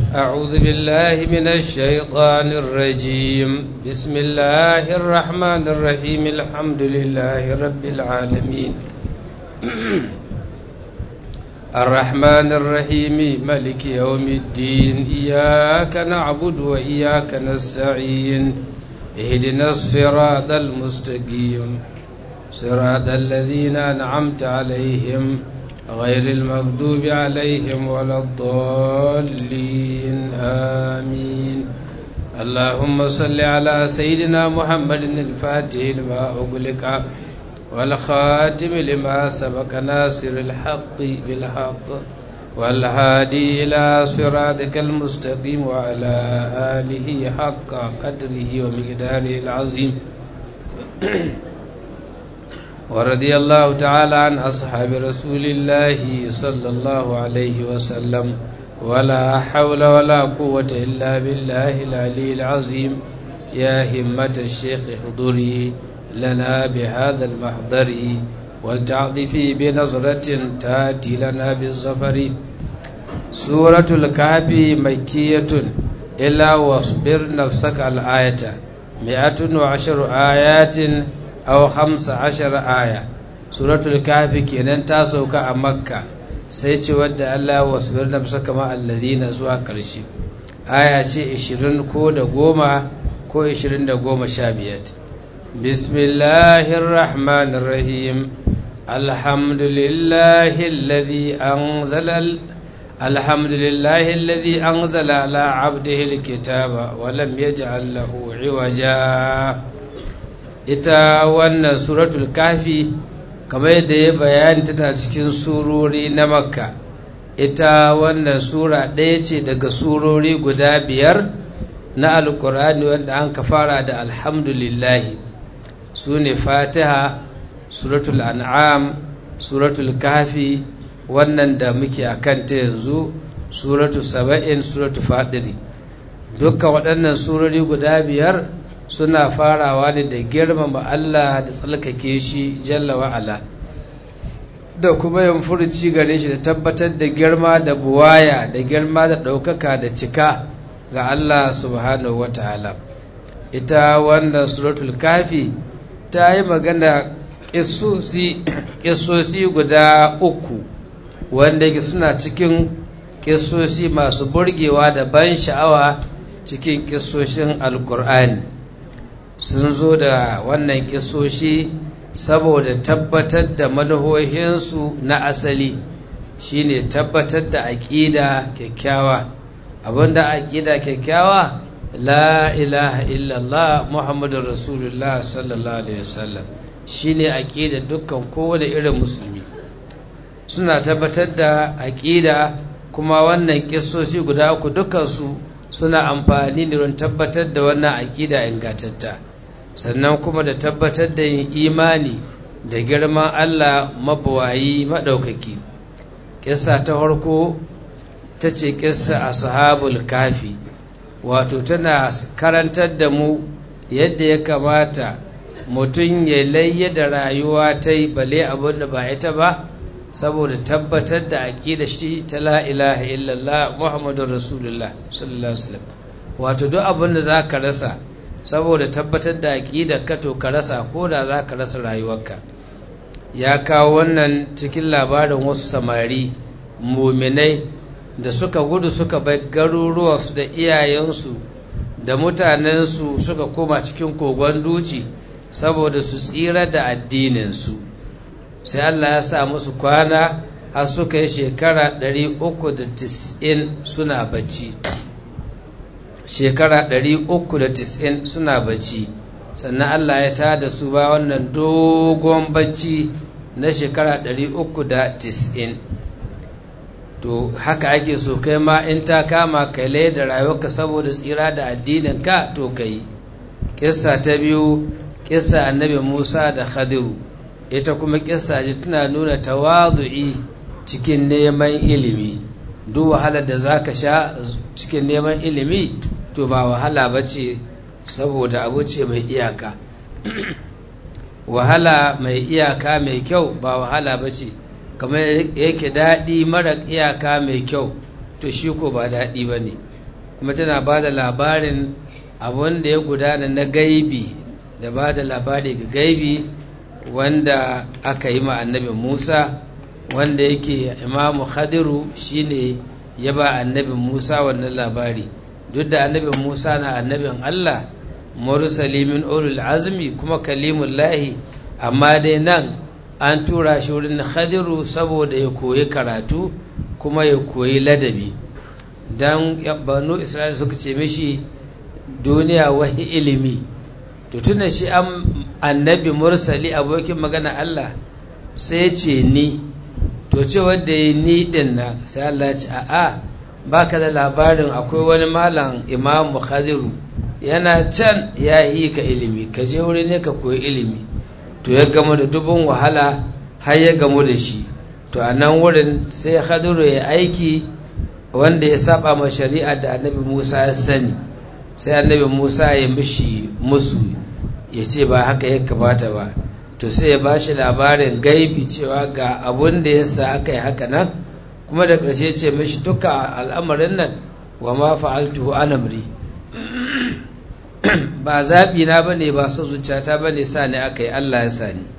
أعوذ بالله من الشيطان الرجيم بسم الله الرحمن الرحيم الحمد لله رب العالمين الرحمن الرحيم ملك يوم الدين إياك نعبد وإياك نستعين اهدنا الصراط المستقيم صراط الذين أنعمت عليهم غير المغضوب عليهم ولا الضالين آمين اللهم صل على سيدنا محمد الفاتح لما أغلق والخاتم لما سبق ناصر الحق بالحق والهادي إلى صراطك المستقيم وعلى آله حق قدره ومقداره العظيم ورضي الله تعالى عن أصحاب رسول الله صلى الله عليه وسلم ولا حول ولا قوة إلا بالله العلي العظيم يا همة الشيخ حضوري لنا بهذا المحضر ولتعطفي بنظرة تاتي لنا بالظفر سورة الكهف مكية إلا واصبر نفسك الآية مئة وعشر آيات aw hamsa ashara aya suratul kahfi kenan ta sauka a makka sai ce wadda Allah wasbir nafsa kama alladhina zuwa karshe aya ce 20 ko da goma ko 20 da goma sha biyar bismillahir rahmanir rahim alhamdulillahi alladhi anzala alhamdulillahi alladhi anzala ala abdihi alkitaba wa lam yaj'al lahu iwaja ita wannan suratul kafi kamar yadda ya bayani tana cikin surori na makka ita wannan sura ɗaya ce daga surori guda biyar na alkur'ani wanda an ka fara da alhamdulillahi su ne fatiha suratul an'am suratul kafi wannan da muke a kanta yanzu suratul saba'in suratul fadiri dukkan waɗannan surori guda biyar suna farawa ne da girmama Allah da tsalkake shi jalla wa'ala da kuma yin furuci gare shi da tabbatar da girma da buwaya da girma da ɗaukaka da cika ga Allah subhanahu wa ta'ala ita wannan suratul kafi ta yi magana ƙisosi guda uku wanda suna cikin ƙisosi masu burgewa da ban sha'awa cikin ƙisoshin alkur'ani sun zo da wannan kisoshi saboda tabbatar da madahohinsu na asali shine tabbatar da aƙida kyakkyawa abinda aƙida kyakkyawa la ilaha illallah muhammadun rasulullah sallallahu alaihi wasallam shine aƙida dukkan kowane irin musulmi suna tabbatar da aƙida kuma wannan kisoshi guda uku dukansu suna amfani da don tabbatar da wannan aƙida ingantatta sannan kuma da tabbatar da yin imani da girman Allah mabawayi maɗaukaki ƙissa ta farko ta ce ƙissa ashabul kafi wato tana karantar da mu yadda ya kamata mutum ya layya da rayuwa ta yi bale abin da ba ita ba saboda tabbatar da aƙida shi ta la ilaha illallah muhammadun rasulullah sallallahu alaihi wasallam wato duk abin da za ka rasa saboda tabbatar da aƙidar ka to ka rasa ko da za ka rasa rayuwarka ya kawo wannan cikin labarin wasu samari muminai da suka gudu suka bai garuruwansu da iyayensu da mutanensu suka koma cikin kogon duci saboda su tsira da addininsu sai Allah ya sa musu kwana har suka yi shekara 390 suna bacci shekara 390 suna bacci sannan Allah ya tada su ba wannan dogon bacci na shekara 390 to haka ake so kai ma in ta kama kai da rayuwarka saboda tsira da addinin ka to kai kissa ta biyu kissa annabi Musa da Khadiru ita kuma kissa ji tana nuna tawadu'i cikin neman ilimi duk wahalar da zaka sha cikin neman ilimi to ba wahala bace saboda abu ce mai iyaka wahala mai iyaka mai kyau ba wahala bace kamar yake daɗi mara iyaka mai kyau to shi ko ba daɗi ba ne kuma tana ba da labarin abin da ya gudana na gaibi da ba da labari ga gaibi wanda aka yi ma annabi musa wanda yake imamu khadiru shine ya ba annabi musa wannan labari duk da annabi musa na annabin allah mursali min ulul azmi kuma kalimullahi amma dai nan an tura shi wurin khadiru saboda ya koyi karatu kuma ya koyi ladabi don banu isra'ila suka ce mishi duniya wahi ilimi to tuna shi an annabi mursali abokin magana Allah sai ya ce ni to ce wanda ya ni din na sai Allah ya ce a'a baka da labarin akwai wani malam imamu khadiru yana can ya yi ka ilimi ka je wuri ne ka koyi ilimi to ya gamu da dubun wahala har ya gamu da shi to a nan wurin sai khadiru ya aiki wanda ya saba ma shari'a da annabi musa ya sani sai annabi musa ya mishi musu ya ce ba haka ya kamata ba to sai ya bashi labarin gaibi cewa ga abun da ya sa aka yi haka nan kuma da ƙarshe ce mishi duka al'amarin nan wa ma fa'altuhu anamri ba zaɓi na ba ne ba so zuciyata ba ne sa ne aka yi Allah ya sa ni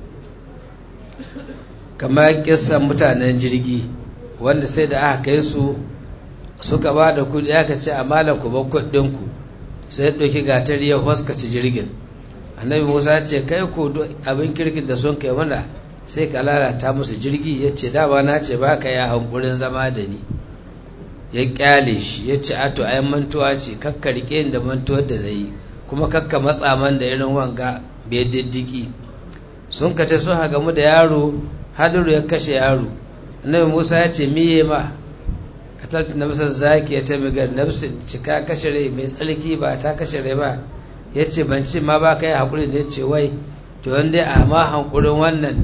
kamar kisan mutanen jirgi wanda sai da aka kai su suka ba da kudi aka ce a ku ba kuɗinku sai ɗauki gatar ya huskaci jirgin annabi musa ce kai ku abin kirkin da sun kai mana sai ka lalata musu jirgi ya ce dama na ce ba ka ya hankurin zama da ni ya kyale shi ya ce ato ai mantuwa ce kakka rike da mantuwar da zai kuma kakka matsa man da irin wanga bai diddiki sun kace sun hagamu da yaro hadiru ya kashe yaro annabi musa ya ce miye ma katalta nafsar zaki ya taimiga nafsin cika kashe rai mai tsarki ba ta kashe rai ba ya ce ban ce ma ba ka yi haƙuri da ya ce wai to wanda a ma hankurin wannan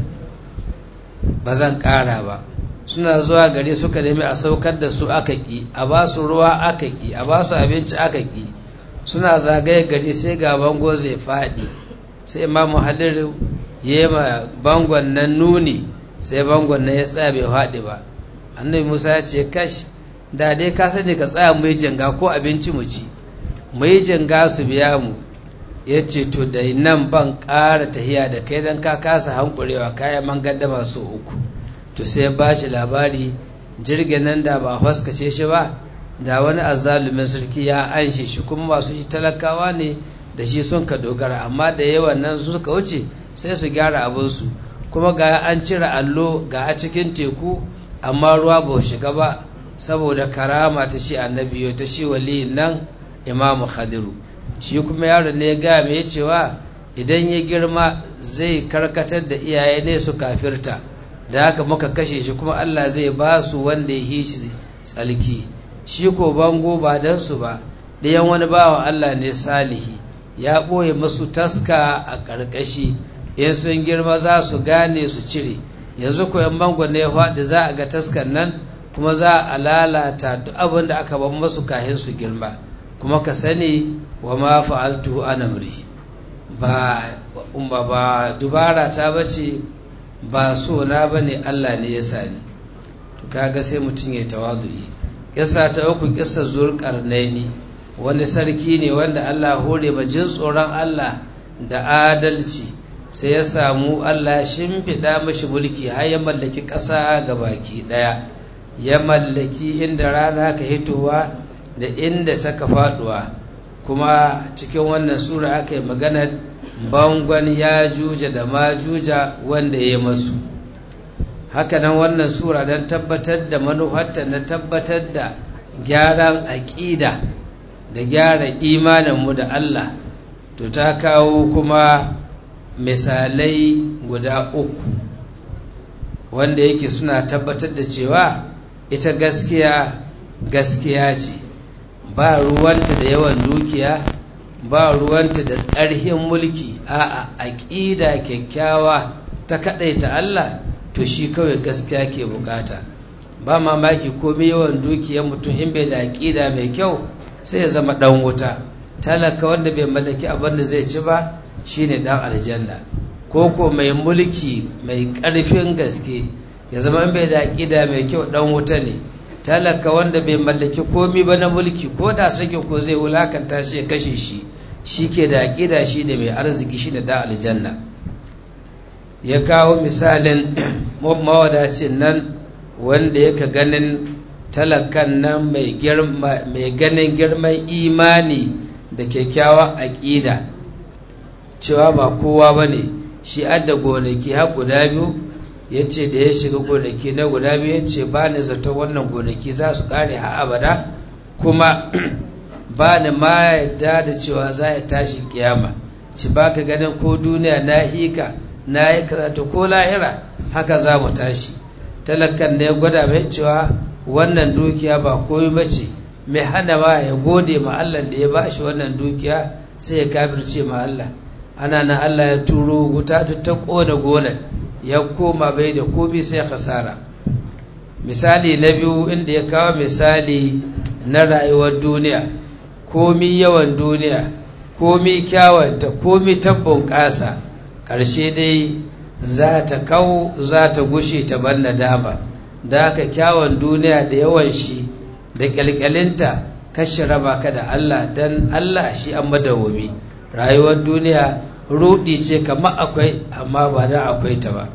ba zan ƙara ba suna zuwa gari suka nemi a saukar da su aka ƙi a ba su ruwa aka ƙi a ba su abinci aka ƙi suna zagaye gari sai ga bango zai faɗi sai imamu haliru ya yi ma bangon nan nuni sai bangon nan ya tsaya bai faɗi ba annabi musa ya ce kash da dai ka sani ka tsaya mu yi janga ko abinci mu ci mu yi janga su biya mu ya ce to da nan ban ƙara tahiya da kai don ka kasa hankurewa kayan man gaddama su uku to sai ba shi labari jirgin nan da ba haskace shi ba da wani azzalumin sarki ya anshe shi kuma masu shi talakawa ne da shi sun ka dogara amma da yawan nan suka wuce sai su gyara abinsu kuma ga an cire allo ga a cikin teku amma ruwa ba shiga ba saboda karama ta shi annabi ta shi waliyin nan imamu khadiru shi kuma yaron ne ya gaya mai cewa idan ya girma zai karkatar da iyaye ne su kafirta da haka muka kashe shi kuma Allah zai ba su wanda ya hishi tsalki shi ko bango ba dan su ba ɗayan wani bawan Allah ne salihi ya ɓoye masu taska a ƙarƙashi in sun girma za su gane su cire yanzu ko yan bango ne faɗi za a ga taskan nan kuma za a lalata duk abin da aka ban masu kahin su girma kuma ka sani wa ma fa'altu anamri ba umma ba dubara ta bace ba so na bane Allah ne ya sani to kaga sai mutum ya tawadu'i kissa ta uku kissa zulqarnaini wani sarki ne wanda Allah hore ba jin tsoron Allah da adalci sai ya samu Allah shimfiɗa mashi mulki har ya mallaki ƙasa ga baki ɗaya ya mallaki inda rana ka hitowa da inda ta ka faɗuwa kuma cikin wannan sura aka yi maganar bangon ya juja da ma juja wanda ya masu hakanan wannan sura don tabbatar da manufarta na tabbatar da gyaran aƙida da gyara imaninmu da Allah to ta kawo kuma misalai guda uku wanda yake suna tabbatar da cewa ita gaskiya gaskiya ce ba ruwanta da yawan dukiya ba ruwanta da ƙarhin mulki a'a aƙida kyakkyawa ta kaɗaita Allah to shi kawai gaskiya ke bukata ba mamaki komai yawan dukiyar mutum in bai da aƙida mai kyau sai ya zama ɗan wuta talaka wanda bai mallaki abin da zai ci ba shine ɗan aljanna ko ko mai mulki mai ƙarfin gaske ya zama in bai da aƙida mai kyau ɗan wuta ne talaka wanda bai mallaki komi ba na mulki ko da sarkin ko zai wulakanta shi ya kashe shi shi ke da aƙida shi da mai arziki shi da da aljanna ya kawo misalin mawadacin nan wanda yaka ganin talakan nan mai ganin girman imani da kyakkyawan aƙida cewa ba kowa ba ne shi adda gonaki har guda biyu ya ce da ya shiga gonaki na guda biyu ya ce ba ni zato wannan gonaki za su kare ha abada kuma ba ni ma yadda da cewa za ya tashi kiyama ci ba ka ganin ko duniya na hika na yi karatu ko lahira haka za mu tashi talakan da ya gwada mai cewa wannan dukiya ba koyi ba ce mai hana ma ya gode ma Allah da ya ba shi wannan dukiya sai ya kafirce ma Allah ana na Allah ya turo wuta duk ta kona gonar ya koma bai da komi sai khasara misali na biyu inda ya kawo misali na rayuwar duniya komi yawan duniya komi kyawanta komi tabbon ƙasa ƙarshe dai za ta kau za ta gushe ta ban nadama da haka kyawun duniya da yawan shi da ƙyalƙyalinta kashe raba ka da Allah don Allah shi an madawwami rayuwar duniya rudi ce kamar akwai amma ba da akwai ta ba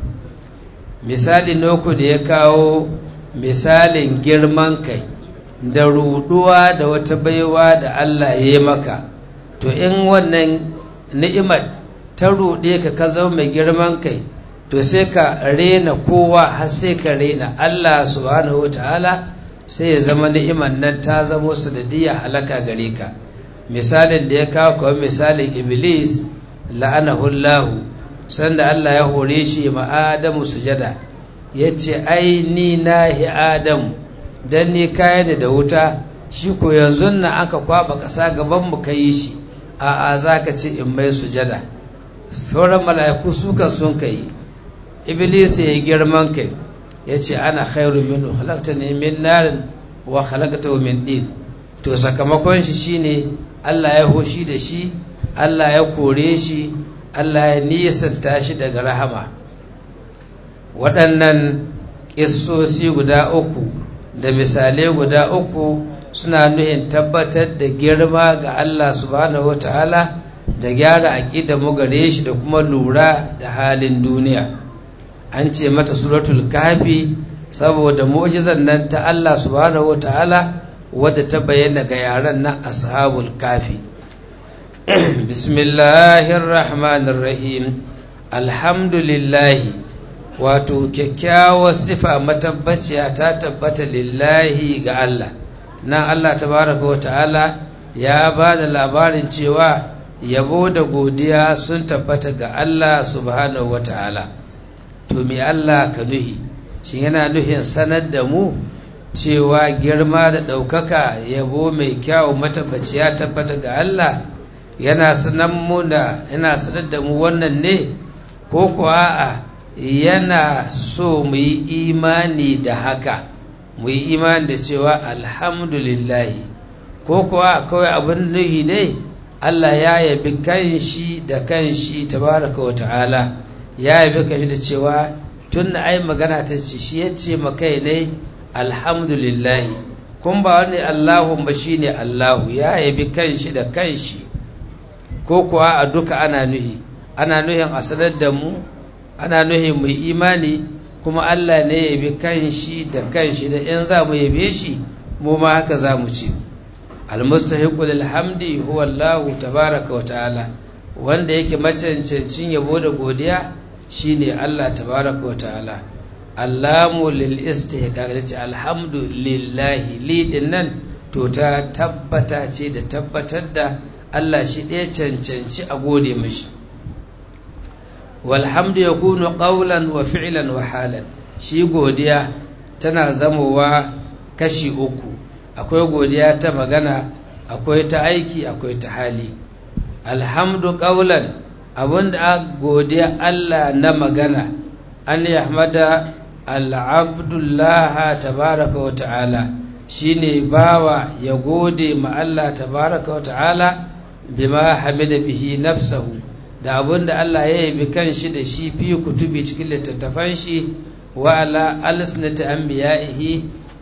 misali noku da ya kawo misalin girman kai da ruduwa da wata baiwa da Allah ya yi maka to in wannan ni'imar ta ruɗe ka ka zama mai girman kai to sai ka rena kowa har sai ka rena Allah subhanahu wa ta'ala sai ya zama ni'imar nan ta zamo sanadiyya halaka gare ka misalin da ya kawo kawai misalin iblis la'anahullahu sanda Allah ya hore shi ma Adamu sujada ya ce ai ni nahi Adamu dan ni kaya da wuta shi ko yanzu na aka kwaba ƙasa gaban mu kai shi a a zaka ce in mai sujada sauran mala'iku suka sun kai iblis ya yi girman kai ya ce ana khairu minhu khalaqtani min narin wa khalaqtahu min din to sakamakon shi shine Allah ya hoshi da shi Allah ya kore shi Allah ya nisanta shi daga rahama waɗannan ƙissosi guda uku da misalai guda uku suna nuhin tabbatar da girma ga Allah subhanahu wata'ala da gyara aƙida mu gare shi da kuma lura da halin duniya an ce mata suratul kafi saboda mu'jizan nan ta Allah subhanahu wata'ala wadda ta bayyana ga yaran nan ashabul kafi bismillahir rahmanir rahim alhamdulillah wato kyakkyawar sifa matabbaciya ta tabbata lillahi ga Allah nan Allah tabaraka wa ta'ala ya ba da labarin cewa yabo da godiya sun tabbata ga Allah subhanahu wa ta'ala to me Allah ka nuhi shi yana nuhin sanar da mu cewa girma da ɗaukaka yabo mai kyau matabbaciya tabbata ga Allah yana sanar mu da yana sanar da mu wannan ne ko kuwa a yana so mu yi imani da haka mu yi imani da cewa alhamdulillahi ko kuwa kawai abin nuhi ne Allah ya yabi kanshi da kanshi tabaraka wa ta'ala ya yabi kanshi da cewa tun da ai magana ta ce shi ya ce makai ne alhamdulillahi kun ba wani Allahun ba shi ne Allahu ya yabi kanshi da kanshi ko kuwa a duka ana nuhi ana nuhin a sanar da mu ana nuhin mu imani kuma Allah ne ya yabi kanshi da kanshi da in za mu yabe shi mu ma haka za mu ce almustahiqu lil hamdi huwa Allah tabaraka wa ta'ala wanda yake macancancin yabo da godiya shine Allah tabaraka wa ta'ala allamu lil istihqaq ce alhamdu lillahi li dinnan to ta tabbata ce da tabbatar da Allah shi ɗaya cancanci a gode mashi walhamdu ya kunu ƙaulan wa fi'lan wa halan shi godiya tana zamowa kashi uku akwai godiya ta magana akwai ta aiki akwai ta hali alhamdu ƙaulan abinda a godiya Allah na magana an yahmada al'abdullaha tabaraka wa ta'ala shine bawa ya gode ma Allah tabaraka wa ta'ala bima hamida bihi nafsahu da abinda Allah ya yabi kanshi da shi fi kutubi cikin littattafan shi wa ala alsnati anbiya'ihi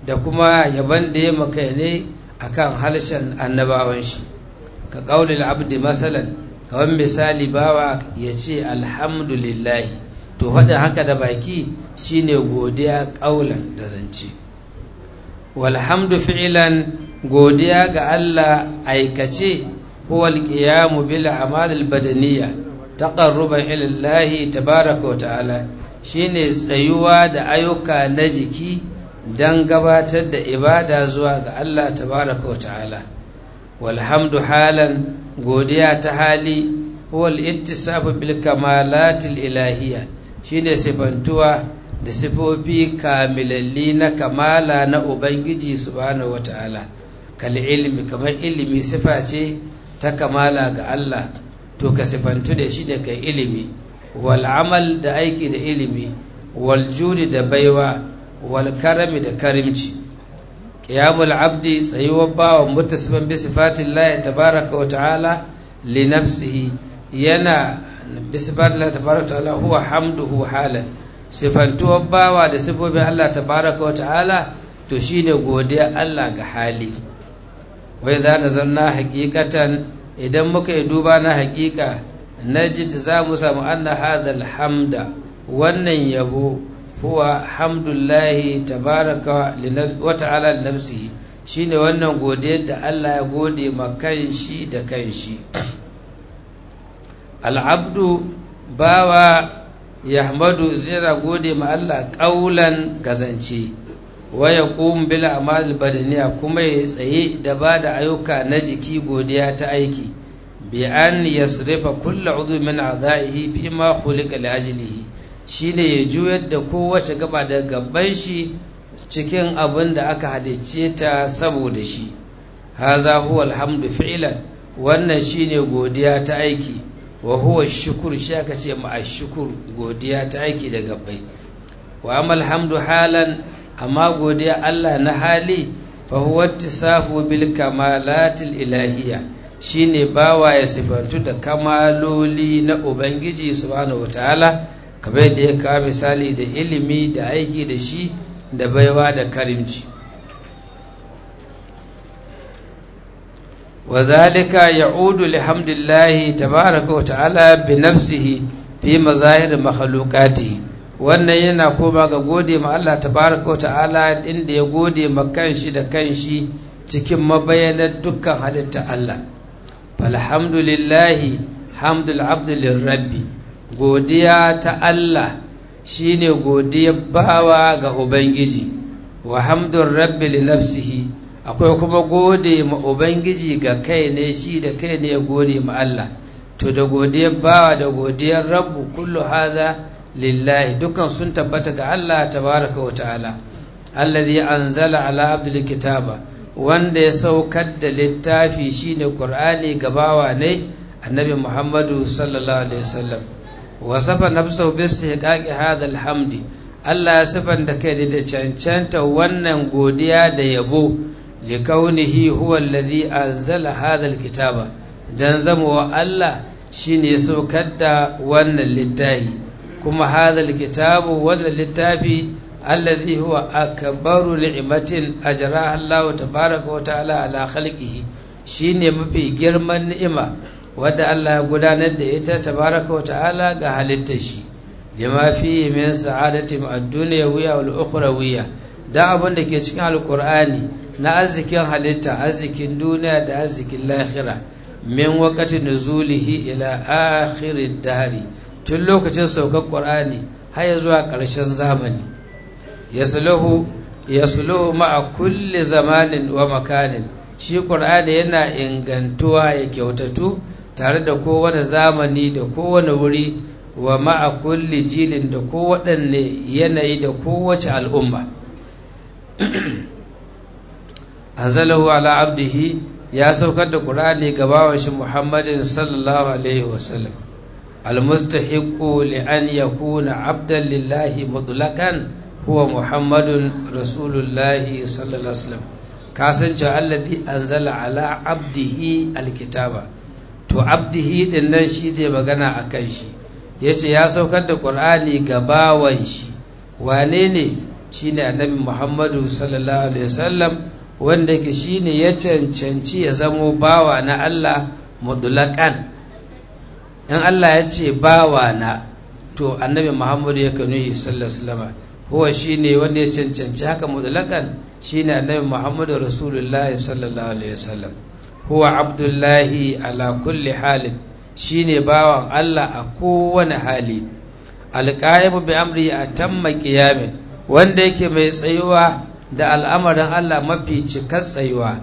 da kuma yaban da ya maka ne akan harshen annabawan shi ka qaulil abdi masalan kawan misali bawa ya ce alhamdulillahi to faɗin haka da baki shine godiya ƙaulan da zance walhamdu fi'ilan godiya ga Allah aikace huwa alqiyamu bil a'mal al badaniyya taqarruban ila Allah tabaaraka wa ta'ala shine tsayuwa da ayyuka na jiki dan gabatar da ibada zuwa ga Allah tabaaraka wa ta'ala walhamdu halan godiya ta hali huwa al-ittisafu bil kamalatil ilahiyya shine sifantuwa da sifofi kamilalli na kamala na ubangiji subhanahu wataala kal ilmi kamar ilimi sifa ce ta kamala ga Allah to ka sifantu da shi da kai ilimi wal amal da aiki da ilimi wal judi da baiwa wal karami da karimci qiyamul abdi tsayuwar bawa mutasifan bi sifatillahi tabaraka wa ta'ala li nafsihi yana bi sifatillahi tabaraka wa ta'ala huwa hamduhu halan sifantuwar bawa da sifofin Allah tabaraka wa ta'ala to shine godiya Allah ga hali wai za na zanna hakikatan idan muka yi duba na hakika najid za mu samu anna hadha hamda wannan yabo huwa hamdullahi tabaraka wa ta'ala li nafsihi shine wannan godiyar da Allah ya gode ma kanshi da kanshi al'abdu bawa yahmadu zira gode ma Allah ƙaulan gazance wa yaqum bil a'mal badaniya kuma ya tsaye da ba da ayyuka na jiki godiya ta aiki bi an yasrifa kullu udhu min a'dha'ihi fi ma khuliqa li ajlihi shine ya juyar da kowace gaba da gaban shi cikin abin da aka halicce ta saboda shi haza huwa alhamdu fi'lan wannan shine godiya ta aiki wa huwa shukur shi aka ce ma shukur godiya ta aiki da gabbai wa amal hamdu halan amma godiya Allah na hali fa huwa tisafu bil kamalatil ilahiyya shine bawa ya sifantu da kamaloli na ubangiji subhanahu wataala kamar da ya kawo misali da ilimi da aiki da shi da baiwa da karimci وذلك يعود لحمد الله تبارك وتعالى بنفسه في مظاهر مخلوقاته wannan yana koma ga gode ma Allah tabaraka wa ta'ala inda ya gode ma kanshi da kanshi cikin mabayanar dukkan halitta Allah falhamdulillahi hamdul abdu lirabbi godiya ta Allah shine godiyar bawa ga ubangiji wa hamdur rabbi li nafsihi akwai kuma gode ma ubangiji ga kai ne shi da kai ne ya gode ma Allah to da godiyar bawa da godiyar rabbu kullu hadha lillahi dukan sun tabbata ga Allah tabaraka wa ta'ala alladhi anzala ala abdil kitaba wanda ya saukar da littafi shine qur'ani ga bawa ne annabi muhammadu sallallahu alaihi wasallam wasafa nafsahu bi istihqaqi hadha alhamdi Allah ya sifanta kai da cancanta wannan godiya da yabo likaunihi huwa alladhi anzala hadha alkitaba dan zama Allah shine ya saukar da wannan littafi kuma hadha alkitabu wannan littafi alladhi huwa akbaru ni'matin ajraha Allah tabaaraka wa ta'ala ala khalqihi shine mafi girman ni'ima wadda Allah ya gudanar da ita tabaaraka wa ta'ala ga halittar shi lima fi min sa'adati ad-dunyawiyya wal ukhrawiyya da abin da ke cikin alqur'ani na arzikin halitta arzikin duniya da arzikin lahira min wakati nuzulihi ila akhirid dahri tun lokacin saukar qur'ani har zuwa ƙarshen zamani yasluhu yasluhu ma'a kulli zamanin wa makanin shi qur'ani yana ingantuwa ya kyautatu tare da kowane zamani da kowane wuri wa ma'a kulli jilin da kowaɗanne yanayi da kowace al'umma anzalahu ala abdihi ya saukar da qur'ani ga bawan shi muhammadin sallallahu alaihi wasallam almustahiqu li an yakuna abdan lillahi mutlaqan huwa muhammadun rasulullahi sallallahu alaihi wasallam kasance alladhi anzala ala abdihi alkitaba to abdihi din nan shi zai magana akan shi yace ya saukar da qur'ani ga bawan shi wane ne shine annabi Muhammadu sallallahu alaihi wasallam wanda yake shine ya cancanci ya zamo bawa na Allah mudlaƙan in Allah ya ce bawa na to annabi Muhammadu ya kanu yi sallallahu huwa shine wanda ya cancanci haka mudlaƙan shine annabi Muhammadu Rasulullah sallallahu alaihi wasallam huwa abdullahi ala kulli halin shine bawan Allah a kowane hali alqaimu bi amri atamma qiyamin wanda yake mai tsayuwa da al'amarin Allah mafi cikar tsayuwa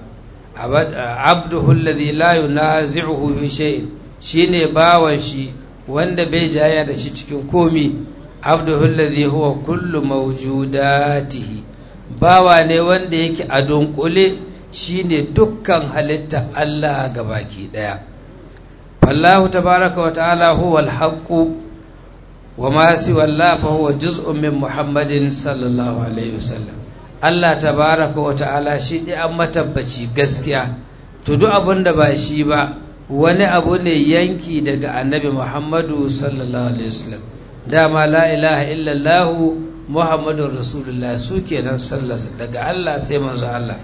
abduhu alladhi la yunazi'uhu fi shay'in shine bawan shi wanda bai jaya da shi cikin komi abduhu alladhi huwa kullu mawjudatihi bawa ne wanda yake a dunkule shine dukkan halitta Allah gabaki daya fallahu tabaraka wa ta'ala huwa al-haqqu wa ma siwa Allah fa huwa juz'un min Muhammadin sallallahu alaihi wasallam Allah tabaraka wa ta'ala shi dai an matabbaci gaskiya to duk abin da ba shi ba wani abu ne yanki daga annabi Muhammadu sallallahu alaihi wasallam dama la ilaha illallah Muhammadun rasulullah su kenan sallallahu daga Allah sai manzo Allah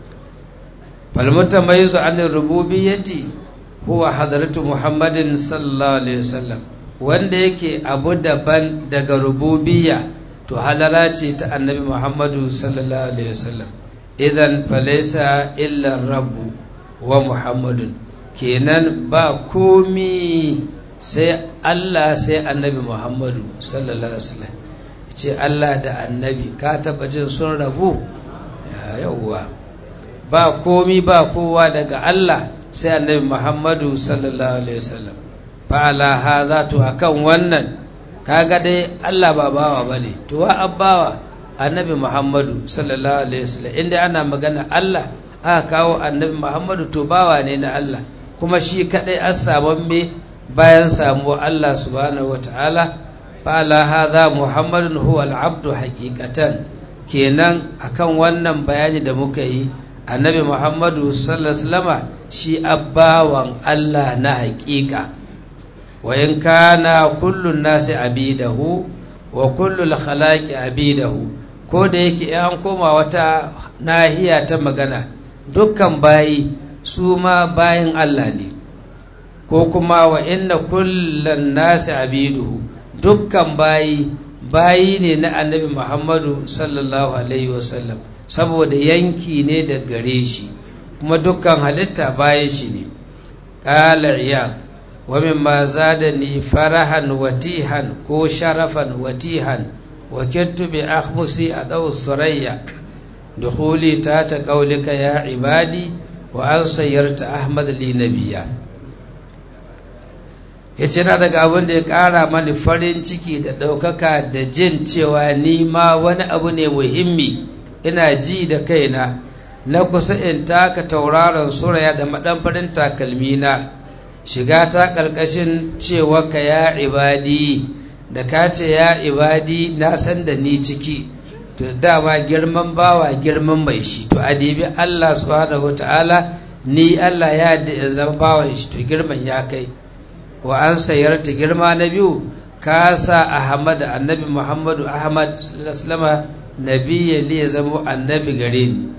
fal mutamayyizu an rububiyyati huwa hadratu Muhammadin sallallahu alaihi wasallam wanda yake abu daban daga rububiyya to halala ce ta annabi Muhammadu sallallahu alaihi wasallam idan falaisa illa rabbu wa Muhammadun kenan ba komi sai Allah sai annabi Muhammadu sallallahu alaihi wasallam ce Allah da annabi ka taba jin sun rabu yawwa ba komi ba kowa daga Allah sai annabi Muhammadu sallallahu alaihi wasallam fa ala hadha to akan wannan kaga dai Allah ba bawa bane to wa abbawa annabi Muhammadu sallallahu alaihi wasallam inda ana magana Allah aka kawo annabi Muhammadu to bawa ne na Allah kuma shi kadai an samu me bayan samu Allah subhanahu wataala fa ala hadha Muhammadun huwa al-abdu haqiqatan kenan akan wannan bayani da muka yi annabi Muhammadu sallallahu alaihi wasallama shi abbawan Allah na haƙiƙa وإن كان كل الناس عبيده وكل الخلائق عبيده ko da yake an koma wata nahiya ta magana dukkan bayi su ma bayin Allah ne ko kuma wa inna kullan nasi abiduhu dukkan bayi bayi ne na annabi Muhammadu sallallahu alaihi wasallam saboda yanki ne da gare shi kuma dukkan halitta bayan shi ne qala iyad ومما زادني فرحا وتيها كو شرفا وتيها وكدت بأخمسي أدو السرية دخولي تات قولك يا عبادي وأن سيرت أحمد لي نبيا yace na daga abin da ya ƙara mani farin ciki da ɗaukaka da jin cewa ni ma wani abu ne muhimmi ina ji da kaina na kusa in taka tauraron suraya da maɗan takalmina shiga ta ƙarƙashin cewa ka ya ibadi da ka ce ya ibadi na san da ni ciki to dama girman bawa girman mai shi to adibi Allah subhanahu ta'ala ni Allah ya da zama bawan shi to girman ya kai wa an sayarta girma na biyu ka sa Ahmad annabi Muhammadu Ahmad sallallahu nabiyya li ya zama annabi gare ni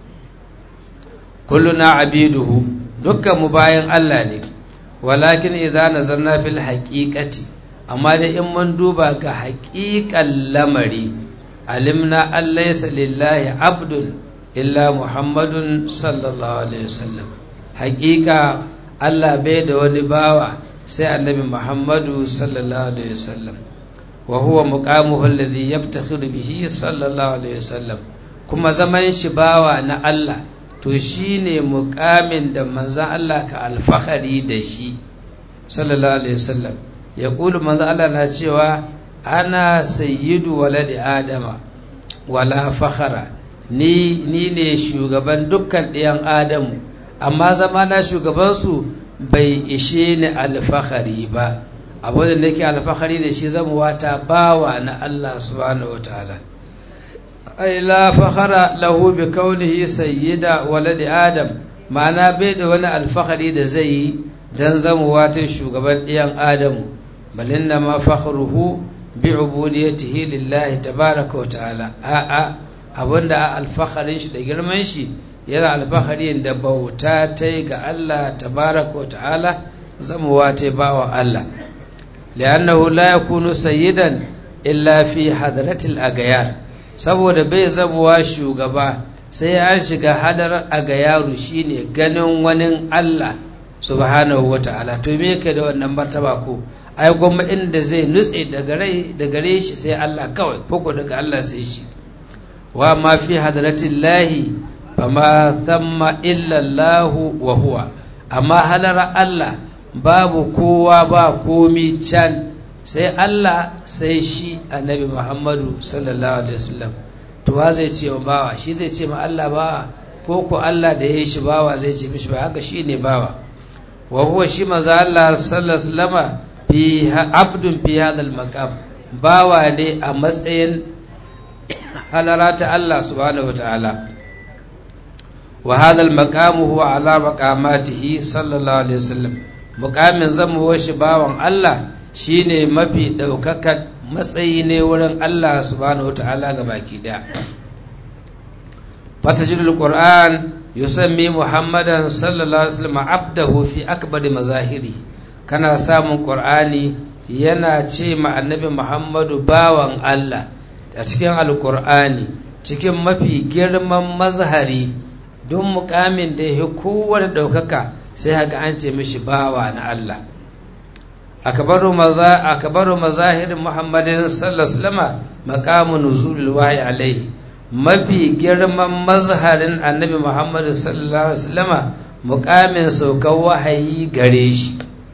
kulluna abiduhu dukkan mu bayan Allah ne walakin idza nazarna fil haqiqati amma dai in mun duba ga haqiqan lamari alimna an laysa lillahi abdun illa muhammadun sallallahu alaihi wasallam haqiqa Allah bai da wani bawa sai annabi muhammadu sallallahu alaihi wasallam wa huwa muqamuhu alladhi yaftakhiru bihi sallallahu alaihi wasallam kuma zaman shi bawa na Allah to shi ne mukamin da manzan Allah ka alfahari da shi sallallahu alaihi wasallam ya ƙulu manzan Allah na cewa ana sayyidu waladi adama wala fakhara ni ni ne shugaban dukkan ɗiyan adamu amma zama na shugabansu bai ishe ni alfahari ba abu da nake alfahari da shi zama wata bawa na Allah subhanahu wa ta'ala ai la fakhara lahu bi kaunihi sayyida waladi adam ma'ana bai da wani alfahari da zai yi dan zamuwa ta shugaban ɗiyan adamu balinna ma fakhruhu bi ubudiyatihi lillahi tabaraka wa ta'ala a'a abinda alfaharin shi da girman shi yana alfaharin da bauta ta ga Allah tabaraka wa ta'ala zamuwa ta bawa Allah li'annahu la yakunu sayyidan illa fi hadratil agayar saboda bai zamuwa shugaba sai an shiga hadar agayaru shine ganin wani Allah subhanahu wa ta'ala to me yake da wannan martaba ko ai gwamma inda zai nutse daga rai da gare shi sai Allah kawai koko daga Allah sai shi wa ma fi hadratin lahi fama thamma illa Allah wa huwa amma halara Allah babu kowa ba komi can sai Allah sai shi annabi Muhammadu sallallahu alaihi wasallam to wa zai ce wa bawa shi zai ce ma Allah bawa ko ko Allah da ya yi shi bawa zai ce mishi ba haka shi ne bawa wa huwa shi maza Allah sallallahu alaihi wasallam fi abdun fi hadal maqam bawa ne a matsayin halarata Allah subhanahu wataala wa hadal maqam huwa ala maqamatihi sallallahu alaihi wasallam muqamin zamu shi bawan Allah shine mafi daukakan matsayi ne wurin Allah subhanahu wataala ga baki daya fatajidul qur'an yusammi muhammadan sallallahu alaihi wasallam abdahu fi akbari mazahiri kana samun qur'ani yana ce ma annabi muhammadu bawan Allah a cikin alqur'ani cikin mafi girman mazhari don mukamin da ya kowane ɗaukaka sai haka an ce mishi bawa na Allah akabaru maza akabaru mazahirin muhammadin sallallahu alaihi wasallam maqamu nuzulul wahyi alaihi mafi girman mazharin annabi muhammadu sallallahu alaihi wasallama mukamin saukar wahayi gare shi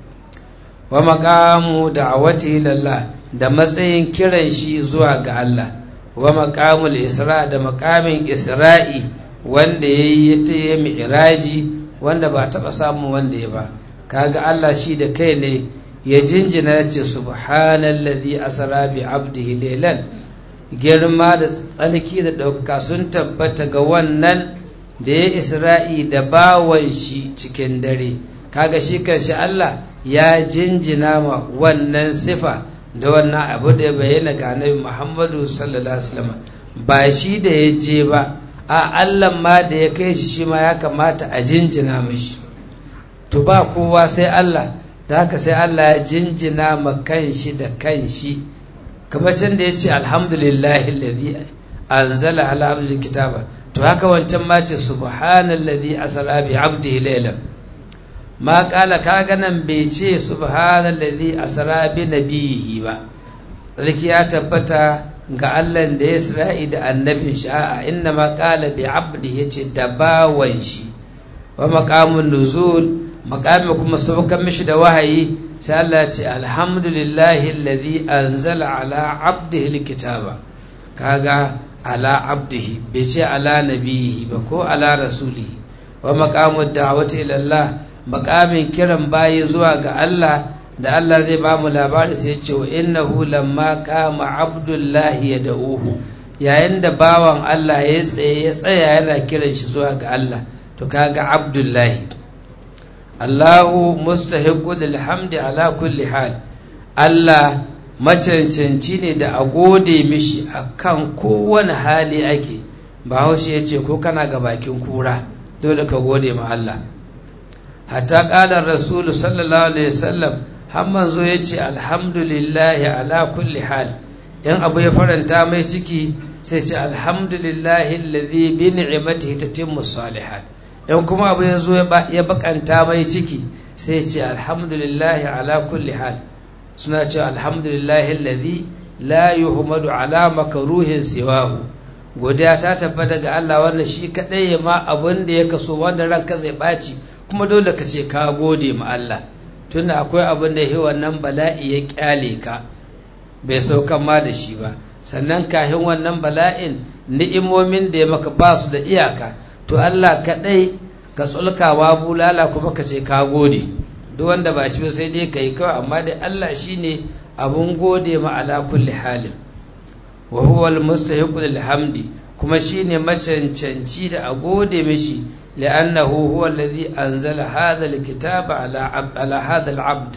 wa maqamu da'awati lillah da matsayin kiran shi zuwa ga Allah wa maqamul isra da maqamin isra'i wanda yayi ta yi mi'raji wanda ba taba samun wanda ya ba kaga Allah shi da kai ne ya jinjina ce subhanallazi asra bi abdihi laylan girma da tsalki da ɗaukaka sun tabbata ga wannan da ya isra'i da bawan shi cikin dare kaga shi kanshi Allah ya jinjina ma wannan sifa da wannan abu da ya bayyana ga annabi Muhammadu sallallahu alaihi wasallam ba shi da ya je ba a Allah ma da ya kai shi shi ma ya kamata a jinjina mishi to ba kowa sai Allah da haka sai Allah ya jinjina ma kanshi da kanshi kamar can da ya ce alhamdulillahi alladhi anzala ala abdil kitaba to haka wancan ma ce subhanallazi asra bi abdihi laylan ma kala kaga nan bai ce subhanallazi asra bi nabihi ba sarki ya tabbata ga Allah da ya isra'i da annabin shi a'a inna ma kala bi abdi yace da bawan shi wa maqamun nuzul maqami kuma saukan mishi da wahayi sai Allah ya ce alhamdulillahi alladhi anzala ala abdihi alkitaba kaga ala abdihi bai ce ala nabihi ba ko ala rasulihi wa maqamud da'wati ila Allah maqamin kiran bayi zuwa ga Allah da Allah zai ba mu labari sai ya ce wa innahu lamma qama abdullahi yad'uhu yayin da bawan Allah ya tsaye ya tsaya yana kiran shi zuwa ga Allah to kaga abdullahi Allahu mustahiqqu lil hamdi ala kulli hal Allah macancanci ne da a gode mishi akan kowane hali ake bahaushe ya ce ko kana ga bakin kura dole ka gode ma Allah hatta ƙalar rasulu sallallahu alaihi wasallam har manzo ya ce alhamdulillahi ala kulli hal in abu ya faranta mai ciki sai ce alhamdulillahi alladhi bi ni'matihi tatimmu salihat in kuma abu ya zo ya bakanta mai ciki sai ce alhamdulillahi ala kulli hal suna ce alhamdulillahi alladhi la yuhmadu ala makruhin siwahu godiya ta tabbata ga Allah wanda shi kadai ya ma abin da ya kaso wanda ranka zai baci kuma dole ka ce ka gode ma Allah tunda akwai abin da yi wannan bala'i ya kyale ka bai saukan ma da shi ba sannan kahin wannan bala'in ni'imomin da ya maka ba su da iyaka to Allah kadai ka tsulkawa bulala kuma ka ce ka gode duk wanda ba shi ba sai dai kai kawai amma dai Allah shine abun gode ma ala kulli halin wa huwa al-mustahiqu lil hamdi kuma shine macancanci da a gode mishi li'annahu huwa alladhi anzala hadha al-kitaba ala ala hadha al-abd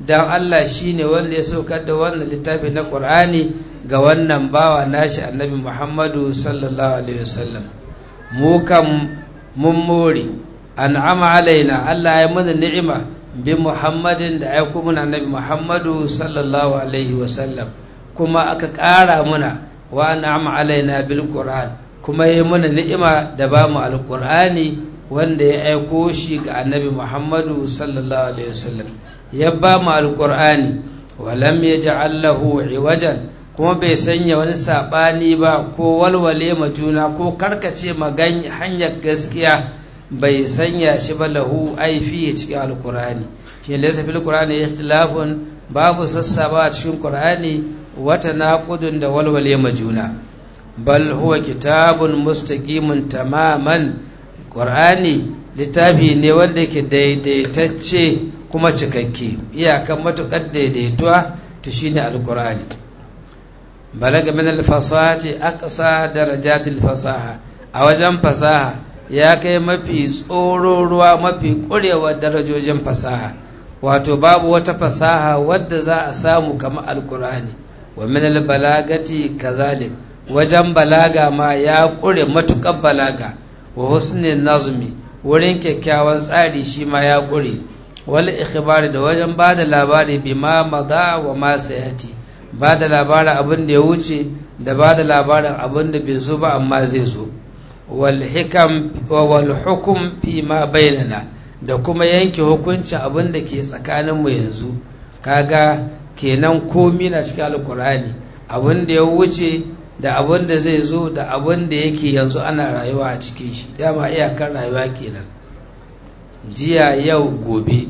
dan Allah shine wanda ya saukar da wannan littafi na Qur'ani ga wannan bawa nashi annabi Muhammadu sallallahu alaihi wasallam mu kam mun more an'ama alaina Allah ya mana ni'ima bi Muhammadin da ya kuma annabi Muhammadu sallallahu alaihi wasallam kuma aka ƙara muna wa an'ama alaina bil Qur'an kuma ya mana ni'ima da ba mu alqur'ani wanda ya aiko shi ga annabi Muhammadu sallallahu alaihi wasallam ya ba mu alqur'ani wa lam yaj'al lahu iwajan kuma bai sanya wani saɓani ba ko walwale ma juna ko karkace magan hanyar gaskiya bai sanya shi ba lahu aifi cikin alkurani shi laysa fil qur'ani ikhtilafun babu sassaba a cikin qur'ani wata naqudun da walwale ma juna bal huwa kitabun mustaqimun tamaman qur'ani littafi ne wanda ke daidaitacce kuma cikakke iyakan matukar daidaituwa to shine alkurani balaga min alfasahati aqsa darajatil fasaha a wajen fasaha ya kai mafi tsoro ruwa mafi ƙurewa darajojin fasaha wato babu wata fasaha wadda za a samu kamar alkur'ani wa min albalagati kazalik wajen balaga ma ya ƙure matuƙar balaga wa husnin nazmi wurin kyakkyawan tsari shi ma ya ƙure wal ikhbari da wajen ba da labari bima maza wa ma sayati ba da labarin abin da ya wuce da ba da labarin abin da bai zo ba amma zai zo wal hukum fi ma bainana da kuma yanke hukuncin abin da ke tsakaninmu yanzu kaga kenan komi na cikin alkur'ani abin da ya wuce da abin da zai zo da abin da yake yanzu ana rayuwa a cikin shi dama iyakar rayuwa kenan jiya yau gobe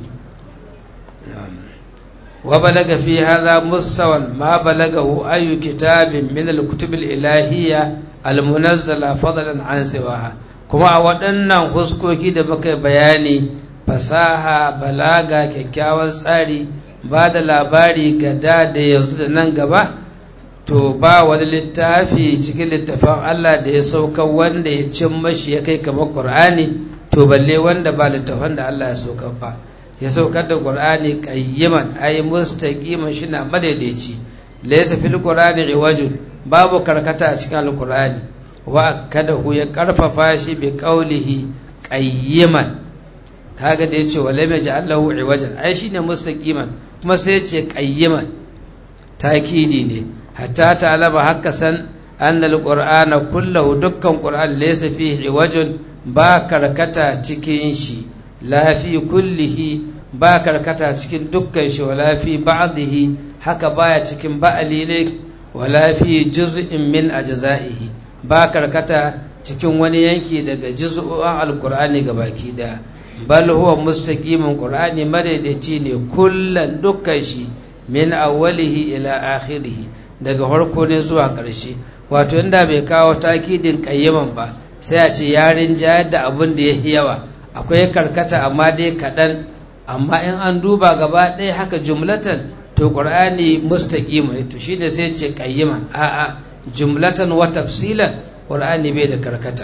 وبلغ في هذا مستوى ما بلغه أي كتاب من الكتب الإلهية المنزلة فضلا عن سواها كما waɗannan huskoki da muka bayani fasaha balaga kyakkyawan tsari ba da labari ga da da yanzu da nan gaba to ba wani littafi cikin littafin Allah da ya sauka wanda ya cin mashi ya kai kamar Qur'ani to balle wanda ba littafin da Allah ya sauka ba ya saukar da Qur'ani qayyiman ay mustaqiman shi na madaidaici laysa fil Qur'ani iwajun babu karkata a cikin alqur'ani wa kadahu ya karfafa shi bi qawlihi qayyiman kaga da yace wala ma ja'alahu iwajan ai shine mustaqiman kuma sai yace qayyiman takidi ne hatta ta'laba hakka san anna alqur'ana kullahu dukkan qur'an laysa fihi iwajun ba karkata cikin shi la fi kullihi ba karkata cikin dukkan shi wala fi ba'dihi haka baya cikin ba'ali ne wala fi juz'in min ajza'ihi ba karkata cikin wani yanki daga juz'u'an alqur'ani gabaki daya bal huwa mustaqimin qur'ani madaidaici ne kullan dukkan shi min awwalihi ila akhirih daga farko ne zuwa ƙarshe wato inda bai kawo takidin qayyaman ba sai a ce yarin jayar da abin da ya yawa akwai karkata amma dai kaɗan amma in an duba gaba ɗaya haka jumlatan to ƙur'ani mustaqima to shine sai ce qayyiman a'a jumlatan wa tafsilan ƙur'ani bai da karkata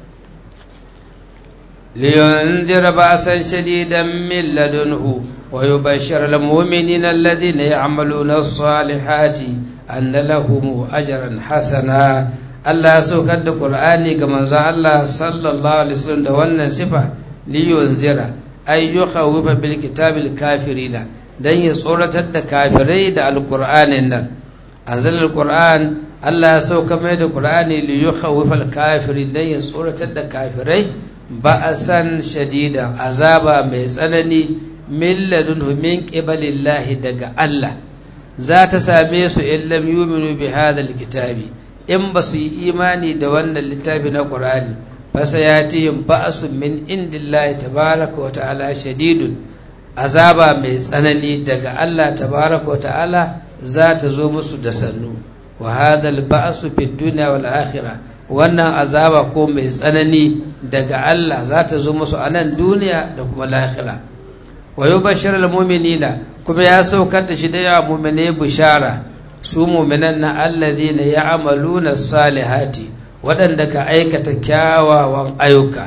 لينذر بأسا شديدا من لدنه ويبشر المؤمنين الذين يعملون الصالحات أن لهم أجرا حسنا Allah ya saukar da Qur'ani ga manzon Allah sallallahu alaihi wasallam da wannan sifa liyunzira ay yukhawifa bil kitabil kafirina dan ya tsoratar da kafirai da alqur'anin nan anzalal qur'an Allah ya sauka mai da Qur'ani li yukhawifa al kafirin dan ya tsoratar da kafirai ba'asan shadida azaba mai tsanani min ladunhu min qibalillahi daga Allah za ta same su in lam yu'minu bi hadha al kitabi in ba su yi imani da wannan littafi na ƙur'ani fasa ya tihim ba'asun min indillahi tabaraka wa ta'ala shadidun azaba mai tsanani daga Allah tabaraka wa ta'ala za ta zo musu da sannu wa hadal ba'su fid dunya wal akhirah wannan azaba ko mai tsanani daga Allah za ta zo musu a nan duniya da kuma lahira wa yubashshirul mu'minina kuma ya saukar da shi da ya mu'mine bishara su muminan na allazi na ya amaluna salihati waɗanda ka aikata kyawawan ayyuka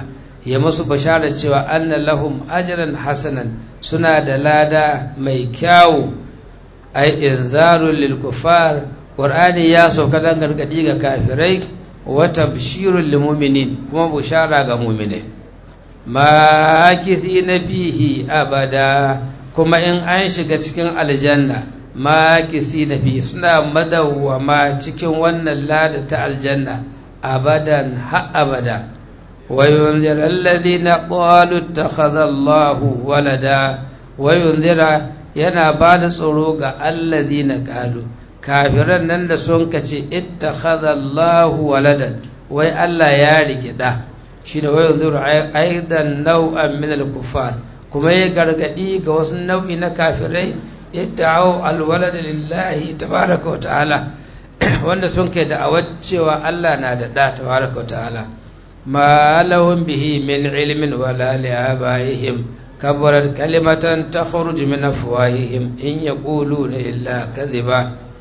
ya musu bashara cewa anna lahum ajran hasanan suna da lada mai kyawu ai inzarul lil kufar qur'ani ya sauka dan gargadi ga kafirai wa tabshirul lil mu'minin kuma bushara ga mu'minai ma na fihi abada kuma in an shiga cikin aljanna ma na fihi suna madawwama cikin wannan lada ta aljanna abadan ha abada وينذر الذين قالوا اتخذ الله ولدا وينذر yana ba da tsoro ga alladhina qalu kafiran nan da sun kace ittakhadha Allahu waladan wai Allah ya rike da shine wai yanzuru aidan nau'an min al-kuffar kuma ya gargadi ga wasu nau'i na kafirai idda'u al-walad lillahi tabaraka wa ta'ala wanda sun kai da'awar cewa Allah na da da tabaraka wa ta'ala ما لهم به من علم ولا لآبائهم كبرت كلمة تخرج من أفواههم إن يقولون إلا كذبا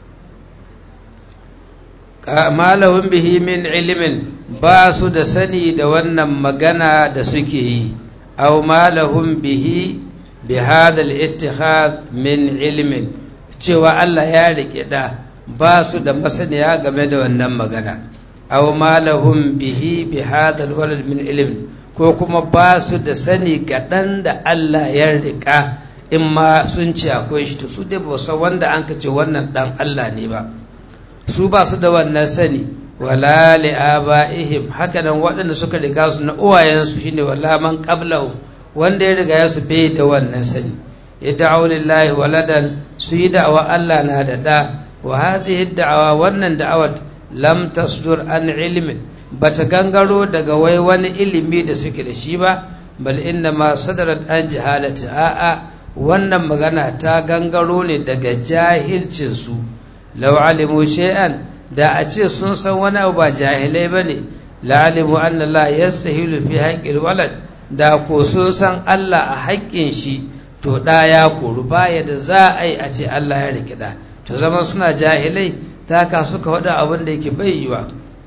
ما لهم به من علم باسو da sani da wannan magana da suke yi أو ما لهم به بهذا الاتخاذ من علم cewa Allah ya riƙe da ba su da masaniya game da wannan magana aw ma lahum bihi bi hadha alwalad min ilm ko kuma ba su da sani kaɗan da Allah ya riƙa in ma sun ce akwai shi to su dai ba san wanda an ka ce wannan dan Allah ne ba su ba su da wannan sani wala li abaihim haka nan waɗanda suka riga su na uwayensu shine wala man qablahu wanda ya riga ya su bai da wannan sani yad'u lillahi waladan su yi da'awa Allah na da da wa hadhihi da'awa wannan da'awar lam tasdur an ilmin bata gangaro daga wai wani ilimi da suke da shi ba bal inna ma sadarat an jahalati a'a wannan magana ta gangaro ne daga jahilcin su law alimu shay'an da a ce sun san wani abu ba jahilai bane la alimu anna la yastahilu fi haqqil walad da ko sun san Allah a haƙƙin shi to da ya koru baya da za a yi a ce Allah ya rike da to zaman suna jahilai ta ka suka faɗa abin da yake bai yiwa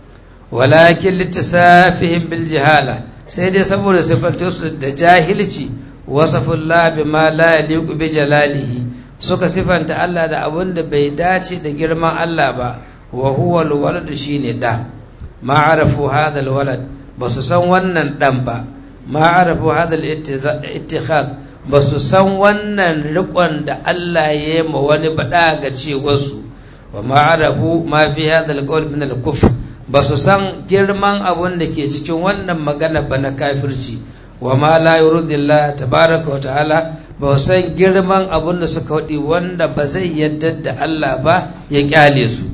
walakin littisafihim bil jihala sai dai saboda sifantar su da jahilci wasafullah bima la yaliqu bi jalalihi suka sifanta Allah da abin da bai dace da girman Allah ba wa huwa alwalad shine da ma arafu hadha alwalad basu san wannan dan ba ma arafu hadha al-ittikhad basu san wannan riƙon da Allah ya yi ma wani bada ga cewarsu wa ma'arafu ma fi hadha al-qawl min al-kufr ba su san girman abun da ke cikin wannan magana ba na kafirci wa ma la yuridillah tabaraka wa ta'ala ba su san girman abun da suka wadi wanda ba zai yadda da Allah ba ya kyale su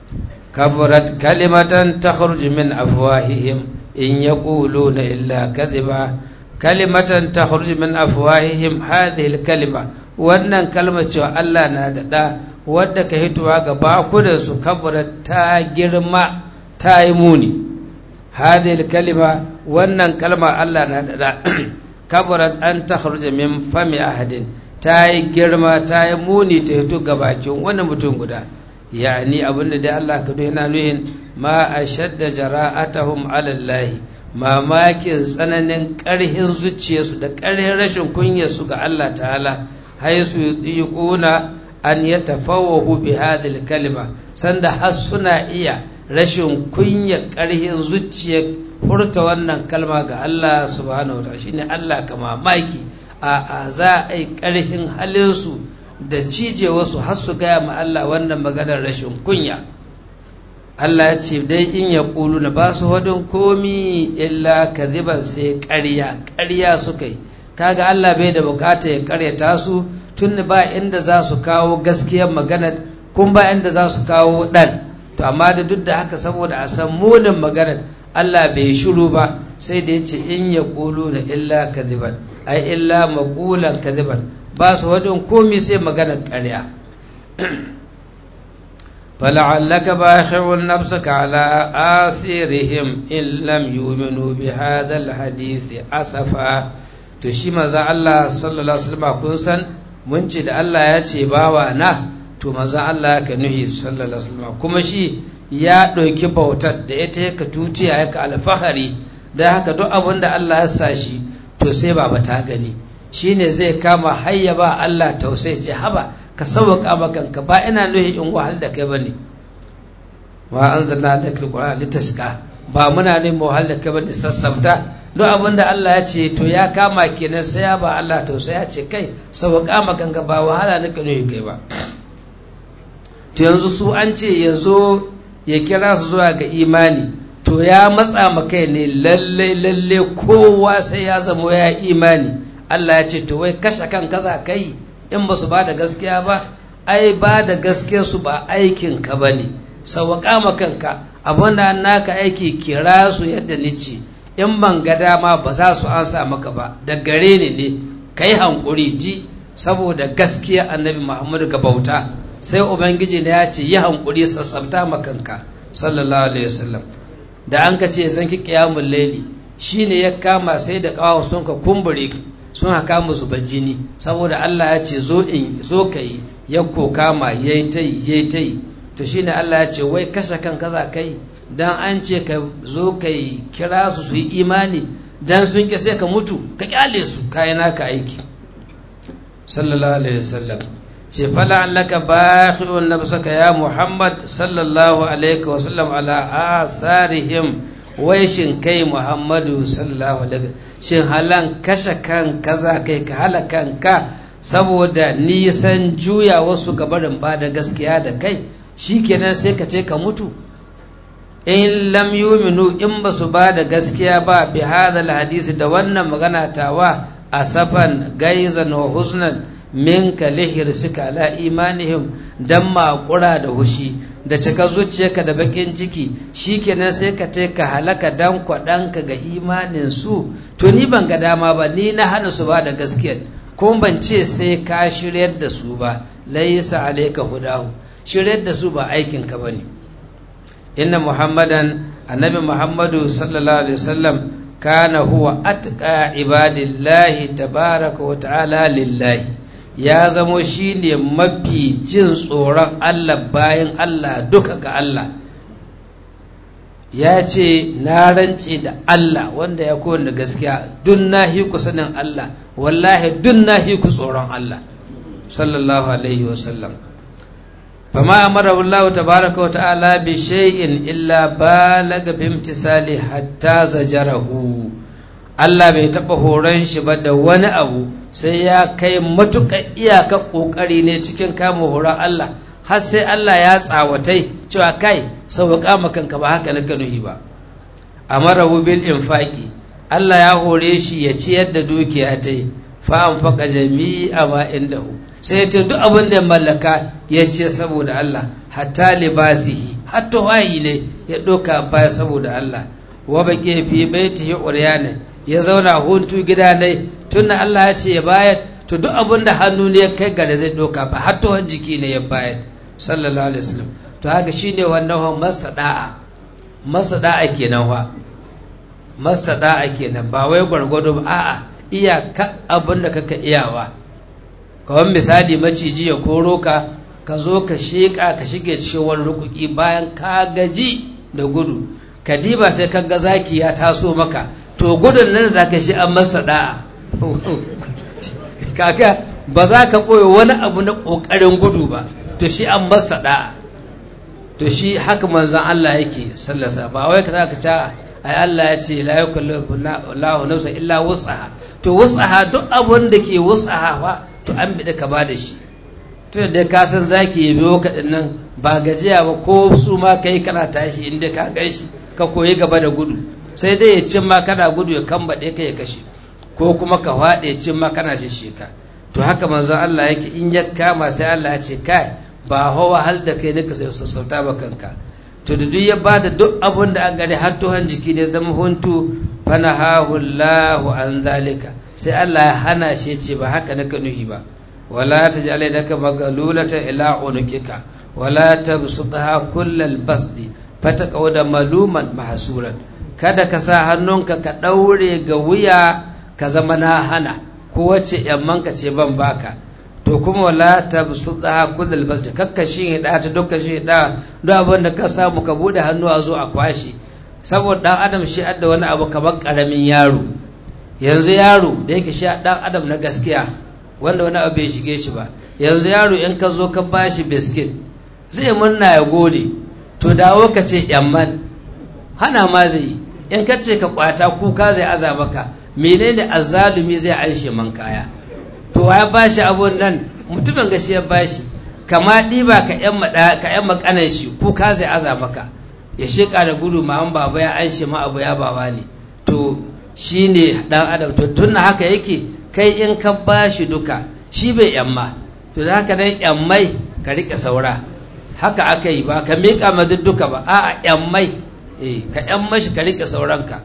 kabarat kalimatan takhruju min afwahihim in yaquluna illa kadhiba kalimatan takhruju min afwahihim hadhihi al-kalima wannan kalmar cewa Allah na da da wadda ka hitowa ga bakudansu kabura ta girma ta yi muni hadil kalima wannan kalma Allah na da kabura an ta min fami ahadin ta yi girma ta yi muni ta hito ga bakin wani mutum guda yani abinda da Allah ka yana nuhin ma a shadda jara'atahum alallahi mamakin tsananin ƙarhin zuciyarsu da ƙarhin rashin kunyarsu ga Allah ta'ala haisu yi ƙuna an ya tafawahu bi hadhihi kalima sanda har suna iya rashin kunya ƙarhin zuciyar furta wannan kalma ga Allah subhanahu wa ta'ala shine Allah ka mamaki a a za a yi ƙarhin halinsu da cije wasu har su gaya ma Allah wannan maganar rashin kunya Allah ya ce dai in ya ƙulu na ba su hadin komi illa kaziban sai ƙarya ƙarya suka yi kaga Allah bai da bukata ya ƙaryata su tun ba inda za su kawo gaskiyar maganar kun ba inda za su kawo ɗan to amma da duk da haka saboda a san munin maganar Allah bai shiru ba sai da ya ce in ya ƙulu na illa kaziban ai illa maƙulan kaziban ba su wadin komi sai maganar ƙarya فلعلك باخع نفسك على آثارهم إن لم يؤمنوا بهذا الحديث أسفا تشي مزا الله صلى الله عليه وسلم kun san mun ce da Allah ya ce bawa na to maza Allah ka nuhi sallallahu alaihi wasallam kuma shi ya ɗauki bautar da ita yaka tutiya yaka alfahari da haka duk abin da Allah ya sa shi to sai baba ta gani shine zai kama hayya ba Allah tausayi ce haba ka sauƙa makanka ba ina nuhi in wahal da kai bane wa anzalna lakal qur'an litashqa ba muna ne mu wahal da kai bane sassabta duk abin da Allah ya ce to ya kama kenan sai ya ba Allah tausayi ya ce kai sauƙa makanka ba wahala naka nuhi kai ba to yanzu su an ce ya zo ya kira su zuwa ga imani to ya matsa ma kai ne lalle lalle kowa sai ya zamo ya imani Allah ya ce to wai kashe kan kaza kai in ba su ba da gaskiya ba ai ba da gaskiyar su ba aikin ka ba ne sauƙa ma kanka abin da naka aiki kira su yadda nice in ban ga dama ba za su ansa maka ba da gare ni ne kai hankuri ji saboda gaskiya annabi Muhammadu ga bauta sai ubangiji ne ya ce yi hankuri sassafta ma kanka sallallahu alaihi wasallam da an ka ce zan ki qiyamul layli shine ya kama sai da kawo sun ka kumbure sun haka musu jini saboda Allah ya ce zo in zo kai ya ko kama yayi tai yayi tai to shine Allah ya ce wai kashe kan kaza kai dan an ce ka zo kai kira su su yi imani dan sun ki sai ka mutu ka kyale su kai naka aiki sallallahu alaihi wasallam ce fala allaka bakhi'un nafsaka ya Muhammad sallallahu alaihi wasallam ala asarihim wai shin kai Muhammadu sallallahu alaihi shin halan kashe kan kaza kai ka hala kanka saboda nisan juya wasu gabarin ba da gaskiya da kai shikenan sai ka ce ka mutu in lam yuminu in ba su ba da gaskiya ba bi hadal hadisi da wannan magana tawa asafan gaizan wa huznan minka lihirsika ala imanihim dan makura da hushi da cika zuciyarka da bakin ciki shikenan sai ka ce ka halaka dan kwaɗanka ga imanin su to ni ban ga dama ba ni na hana su ba da gaskiya ko ban ce sai ka shiryar da su ba laysa alayka hudahu shiryar da su ba aikin ka bane inna muhammadan annabi muhammadu sallallahu alaihi wasallam kana huwa atqa ibadillahi tabaraka wa ta'ala lillahi ya zamo shi ne mafi jin tsoron Allah bayan Allah duka ga Allah ya ce na rance da Allah wanda ya kowane gaskiya dun na ku sanin Allah wallahi dun na ku tsoron Allah sallallahu alaihi wasallam fama amara Allah tabaraka wa ta'ala bi shay'in illa balaga bi imtisali hatta zajarahu Allah bai taɓa horon shi ba da wani abu sai ya kai matuƙar iyaka ƙoƙari ne cikin kama horon Allah har sai Allah ya tsawatai cewa kai sauƙa makanka ba haka na kanuhi ba amara bil infaki Allah ya hore shi ya ciyar da dukiya ta yi fa an faka jami'a ma indahu sai ta duk abin da mallaka ya ce saboda Allah hatta libasihi hatta wayi ne ya ɗauka baya saboda Allah wa baƙi fi baitihi uryana ya zauna huntu gida ne tunda Allah ya ce ya bayar to duk abin da hannu ne ya kai gare zai doka ba har tuwon jiki ne ya bayar sallallahu alaihi wasallam to haka shine wannan wa mastada'a mastada'a kenan wa mastada'a kenan ba wai gwargwado ba a'a iyaka abin da kaka iyawa kawai misali maciji ya koro ka ka zo ka sheƙa ka shige cikin wani rukuki bayan ka gaji da gudu ka diba sai ka ga zaki ya taso maka to gudun nan za ka shi an masa da'a kaka ba za ka ɓoye wani abu na ƙoƙarin gudu ba to shi an masa da'a to shi haka manzan Allah yake sallasa ba wai ka za ka ca ai Allah ya ce la yukallifu Allahu nafsan illa wus'aha to wus'aha duk abun da ke wus'aha fa to an bi da ka ba da shi to da ka san zaki ya biyo ka nan ba gajiya ba ko su ma kai kana tashi inda ka gan shi ka koyi gaba da gudu sai dai ya cin ma kana gudu ya kambaɗe ka ya kashe ko kuma ka faɗi ya cin ma kana shishe ka to haka manzon Allah yake in ya kama sai Allah ya ce kai ba hawa hal da kai nika sai sassauta ba kanka to da duk ya bada duk abun da an gani har tuhan jiki ne zama huntu fanahahu Allahu an zalika sai Allah ya hana shi ce ba haka naka nuhi ba wala taj'al yadaka magalulata ila unukika wala tabsutha kullal basdi fataqawda maluman mahsuran kada ka sa hannunka ka ɗaure ga wuya ka zama na hana ko wacce yammanka ce ban baka to kuma wala ta su daha kullal balta kakka shi hida ta dukkan shi hida duk abin da ka samu ka bude hannu a zo a kwashi saboda ɗan adam shi adda wani abu kamar ƙaramin yaro yanzu yaro da yake shi ɗan adam na gaskiya wanda wani abu bai shige shi ba yanzu yaro in ka zo ka ba shi biskit zai murna ya gode to dawo ka ce yamman hana ma zai yi in ka ce ka kwata kuka zai aza maka menene azzalumi zai anshe man kaya to ya ba shi abun nan mutumin gashi ya ba shi kama ɗiba ka yan makanan shi kuka zai aza maka ya sheƙa da gudu ma an baba ya anshe ma abu ya baba ne to shi ne ɗan adam to tun haka yake kai in ka ba shi duka shi bai yamma to da haka nan yammai ka riƙe saura haka aka yi ba ka miƙa ma duka ba a'a yammai eh ka yamma shi ka riƙe sauranka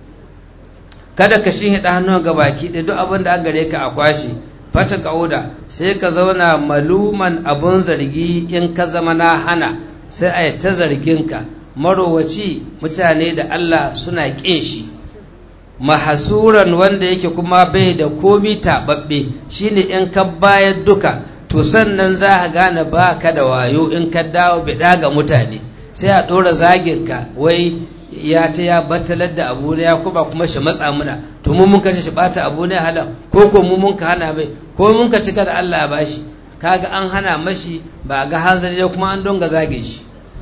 kada ka shi hida hannun ga baki ɗaya duk abin da an gare ka a kwashe fata kauda sai ka zauna maluman abun zargi in ka zama na hana sai a yi ta zarginka marowaci mutane da Allah suna ƙin shi mahasuran wanda yake kuma bai da komi taɓaɓɓe shine in ka bayar duka to sannan za a gane ba ka da wayo in ka dawo biɗa ga mutane sai a ɗora zaginka wai ya ta ya battalar da abu ne ya kuma kuma shi matsa muna to mu mun kashe shi bata abu ne halan ko ko mu mun ka hana mai ko mun ka cika da Allah ya bashi kaga an hana mashi ba ga hanzari ne kuma an donga zage shi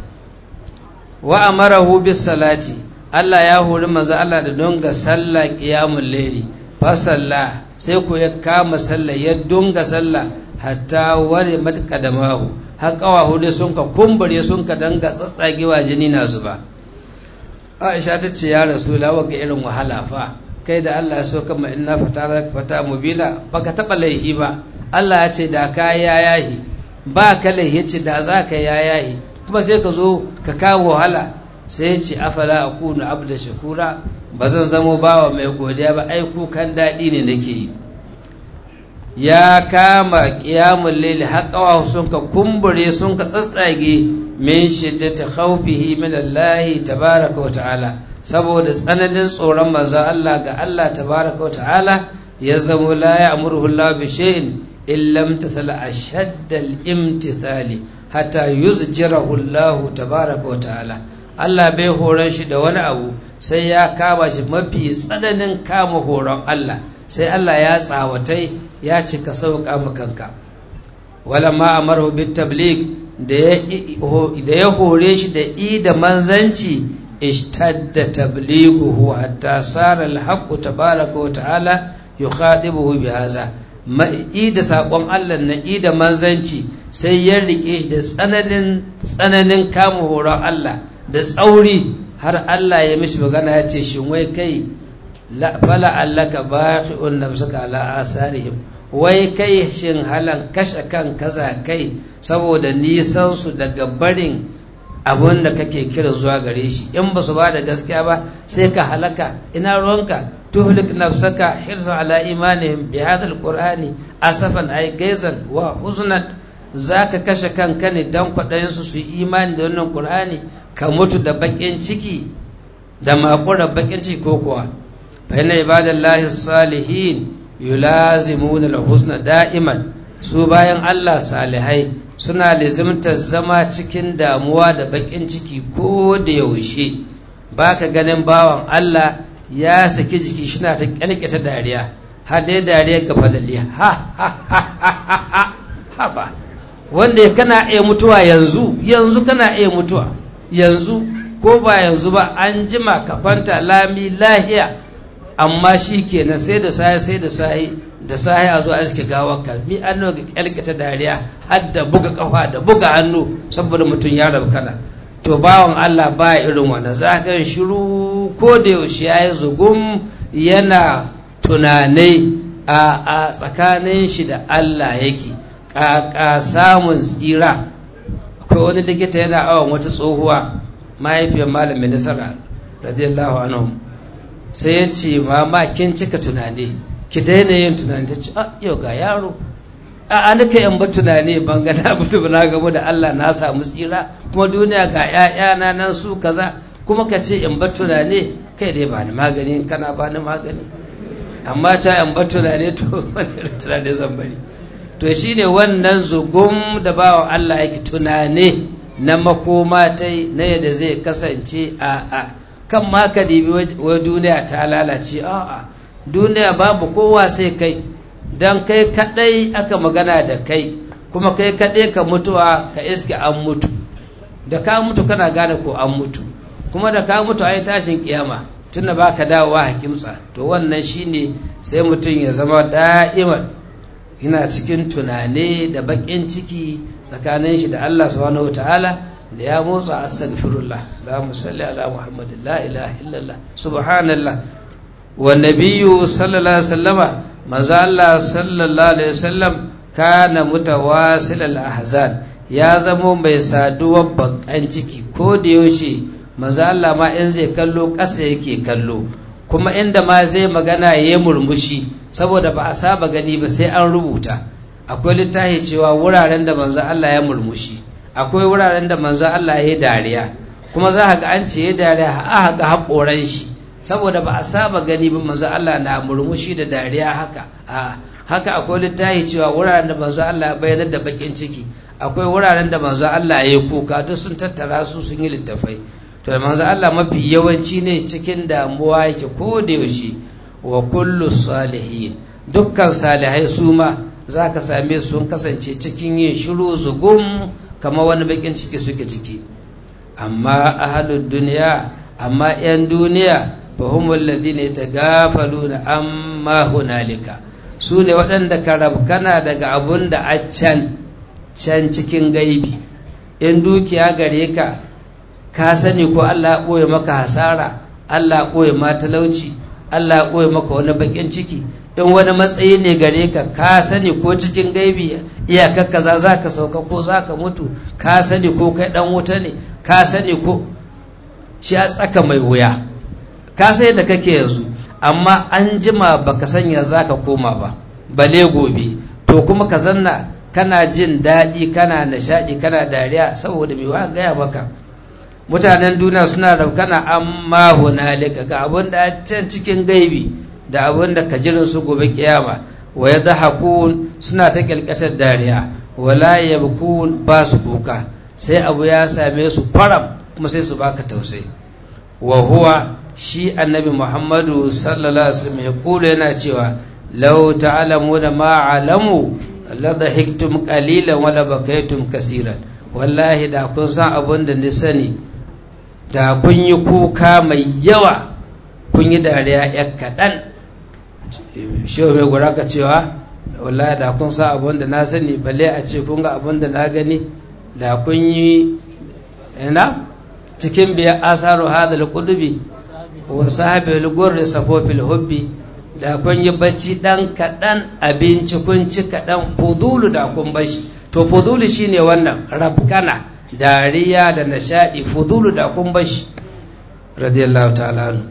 wa amarahu bis salati Allah ya hori manzo Allah da donga sallah qiyamul layli fa salla sai ko ya kama sallah ya donga sallah hatta ware matkadamahu har kawahu dai sun ka kumbure sun ka danga tsatsagewa jini na zuba Aisha ta ce ya rasu lawa ga irin wahala fa kai da Allah ya so kama inna fata fata mubina baka taba laihi ba Allah ya ce da ka ya yahi ba ka laihi ce da za ka ya yahi kuma sai ka zo ka kawo wahala sai ya ce afala akunu abda shakura ba zan zamo bawa mai godiya ba ai kukan daɗi ne nake yi ya kama ƙiyamun laili haƙawa sun ka kumbure sun ka tsatsage min shiddati khawfihi min Allah tabaraka wa ta'ala saboda tsananin tsoron manzo Allah ga Allah tabaraka wa ta'ala ya zamo la ya'muruhu Allah bi shay'in illa imtasal ashadda al-imtithali hatta yuzjirahu Allah tabaraka wa ta'ala Allah bai horon shi da wani abu sai ya kama shi mafi tsananin kama horon Allah sai Allah ya tsawatai ya cika sauƙa makanka wala ma amaru bit tabligh da ya hore shi da i da manzanci ishtadda tablighuhu hatta sara al-haqq tabaraka wa ta'ala yukhadibuhu bi hadha ma i da sakon Allah na i da manzanci sai ya rike shi da tsananin tsananin kama horon Allah da tsauri har Allah ya mishi magana ya ce shin wai kai fala allaka baqi'un nafsaka ala asarihim wai kai shin halan kashe kan kaza kai saboda nisan su daga barin abun da kake kira zuwa gare shi in ba su ba da gaskiya ba sai ka halaka ina ruwanka tuhlik nafsaka hirsan ala imanihim bi hadha alqur'ani asafan ay gaizan wa huznan zaka kashe kanka ne dan kwaɗayin su su yi imani da wannan qur'ani ka mutu da bakin ciki da makura bakin ciki ko kuwa فإن عباد الله الصالحين يلازمون الحسن دائما su bayan Allah salihai suna lizimtar zama cikin damuwa da bakin ciki ko da yaushe baka ganin bawan Allah ya saki jiki shina ta kyalkata dariya har dai dariya ga falali ha ha ha ha ha ha ba wanda kana iya mutuwa yanzu yanzu kana iya mutuwa yanzu ko ba yanzu ba an jima ka kwanta lami lahiya amma shi kenan sai da sahi sai da sahi da sahi a zo a iske gawar ka mi an ga kyalkata dariya har da buga kafa da buga hannu saboda mutum ya rabu kana to bawan Allah ba irin wannan za ka shiru ko da yaushe ya yi zugum yana tunanai a tsakanin shi da Allah yake ƙaƙa samun tsira akwai wani likita yana awon wata tsohuwa mahaifiyar malamin nasara radiyallahu anhu sai ya ce mama kin cika tunani ki daina yin tunani ta ce a yau ga yaro a an ka yan ba tunani ban ga na mutu na gamu da Allah na samu tsira kuma duniya ga ƴaƴana nan su kaza kuma ka ce in ba tunani kai dai ba ni magani kana ba ni magani amma ta yan ba tunani to wani tunani zan bari to shine wannan zugum da bawa Allah yake tunani na makoma ta na yadda zai kasance a a kan ma ka dibi wa duniya ta lalace a'a duniya babu kowa sai kai don kai kadai aka magana da kai kuma kai kadai ka mutuwa ka iske an mutu da ka mutu kana gane ko an mutu kuma da ka mutu ai tashin kiyama tunda baka dawowa hakimsa to wannan shine sai mutum ya zama da'iman yana cikin tunane da bakin ciki tsakanin shi da Allah subhanahu wataala da ya motsa astaghfirullah la musalli ala muhammadin la ilaha illallah subhanallah wa nabiyyu sallallahu alaihi wasallama manzo Allah sallallahu alaihi wasallam kana mutawasil al ahzan ya zamo mai saduwar bakan ciki ko da yaushe manzo Allah ma in zai kallo ƙasa yake kallo kuma inda ma zai magana ya murmushi saboda ba a saba gani ba sai an rubuta akwai littafi cewa wuraren da manzo Allah ya murmushi akwai wuraren da manzo Allah ya yi dariya kuma za ga an ce ya dariya a ga haƙoran shi saboda ba a saba gani ba manzo Allah na murmushi da dariya haka a haka akwai littafi cewa wuraren da manzo Allah ya bayyana da bakin ciki akwai wuraren da manzo Allah ya yi kuka duk sun tattara su sun yi littafai to da manzo Allah mafi yawanci ne cikin damuwa yake ko da yaushe wa kullu salihin dukkan salihai su ma za ka same su sun kasance cikin yin shiru zugum kamar wani bakin ciki suke ciki amma ahalud duniya amma 'yan duniya fa humul ladina yatagafaluna amma hunalika su ne waɗanda ka rabkana daga abun da a can can cikin gaibi in dukiya gare ka ka sani ko Allah ɓoye maka hasara Allah ɓoye ma talauci Allah ɓoye maka wani bakin ciki in wani matsayi ne gare ka ka sani ko cikin gaibi iyakar kaza za ka sauka ko za ka mutu ka sani ko kai dan wuta ne ka sani ko shi a tsaka mai wuya ka sai da kake yanzu amma an jima baka sanya za ka koma ba bale gobe to kuma ka zanna kana jin daɗi kana nishaɗi kana dariya saboda mai wa gaya maka mutanen duniya suna raukana amma hunalika ga abin da can cikin gaibi da abin da kajirin su gobe kiyama wa ya hakun suna ta kyalkatar dariya wala yabkun ba su kuka sai abu ya same su faram kuma sai su baka tausayi wa huwa shi annabi muhammadu sallallahu alaihi wasallam ya kula yana cewa law ta'lamuna ma alamu la dhahiktum qalilan wa la bakaytum kaseeran wallahi da kun san abin da ni sani da kun yi kuka mai yawa kun yi dariya ya kaɗan shi mai gura ka cewa wallahi da kun sa abin da na sani balle a ce kun ga abin da na gani da kun yi ina cikin biya asaru hadal kudubi wa sahabi gurri safofil hubbi da kun yi bacci dan kaɗan abinci kun ci kaɗan fudulu da kun bashi to fudulu shine wannan rabkana dariya da nishaɗi fudulu da kun bashi radiyallahu ta'ala anhu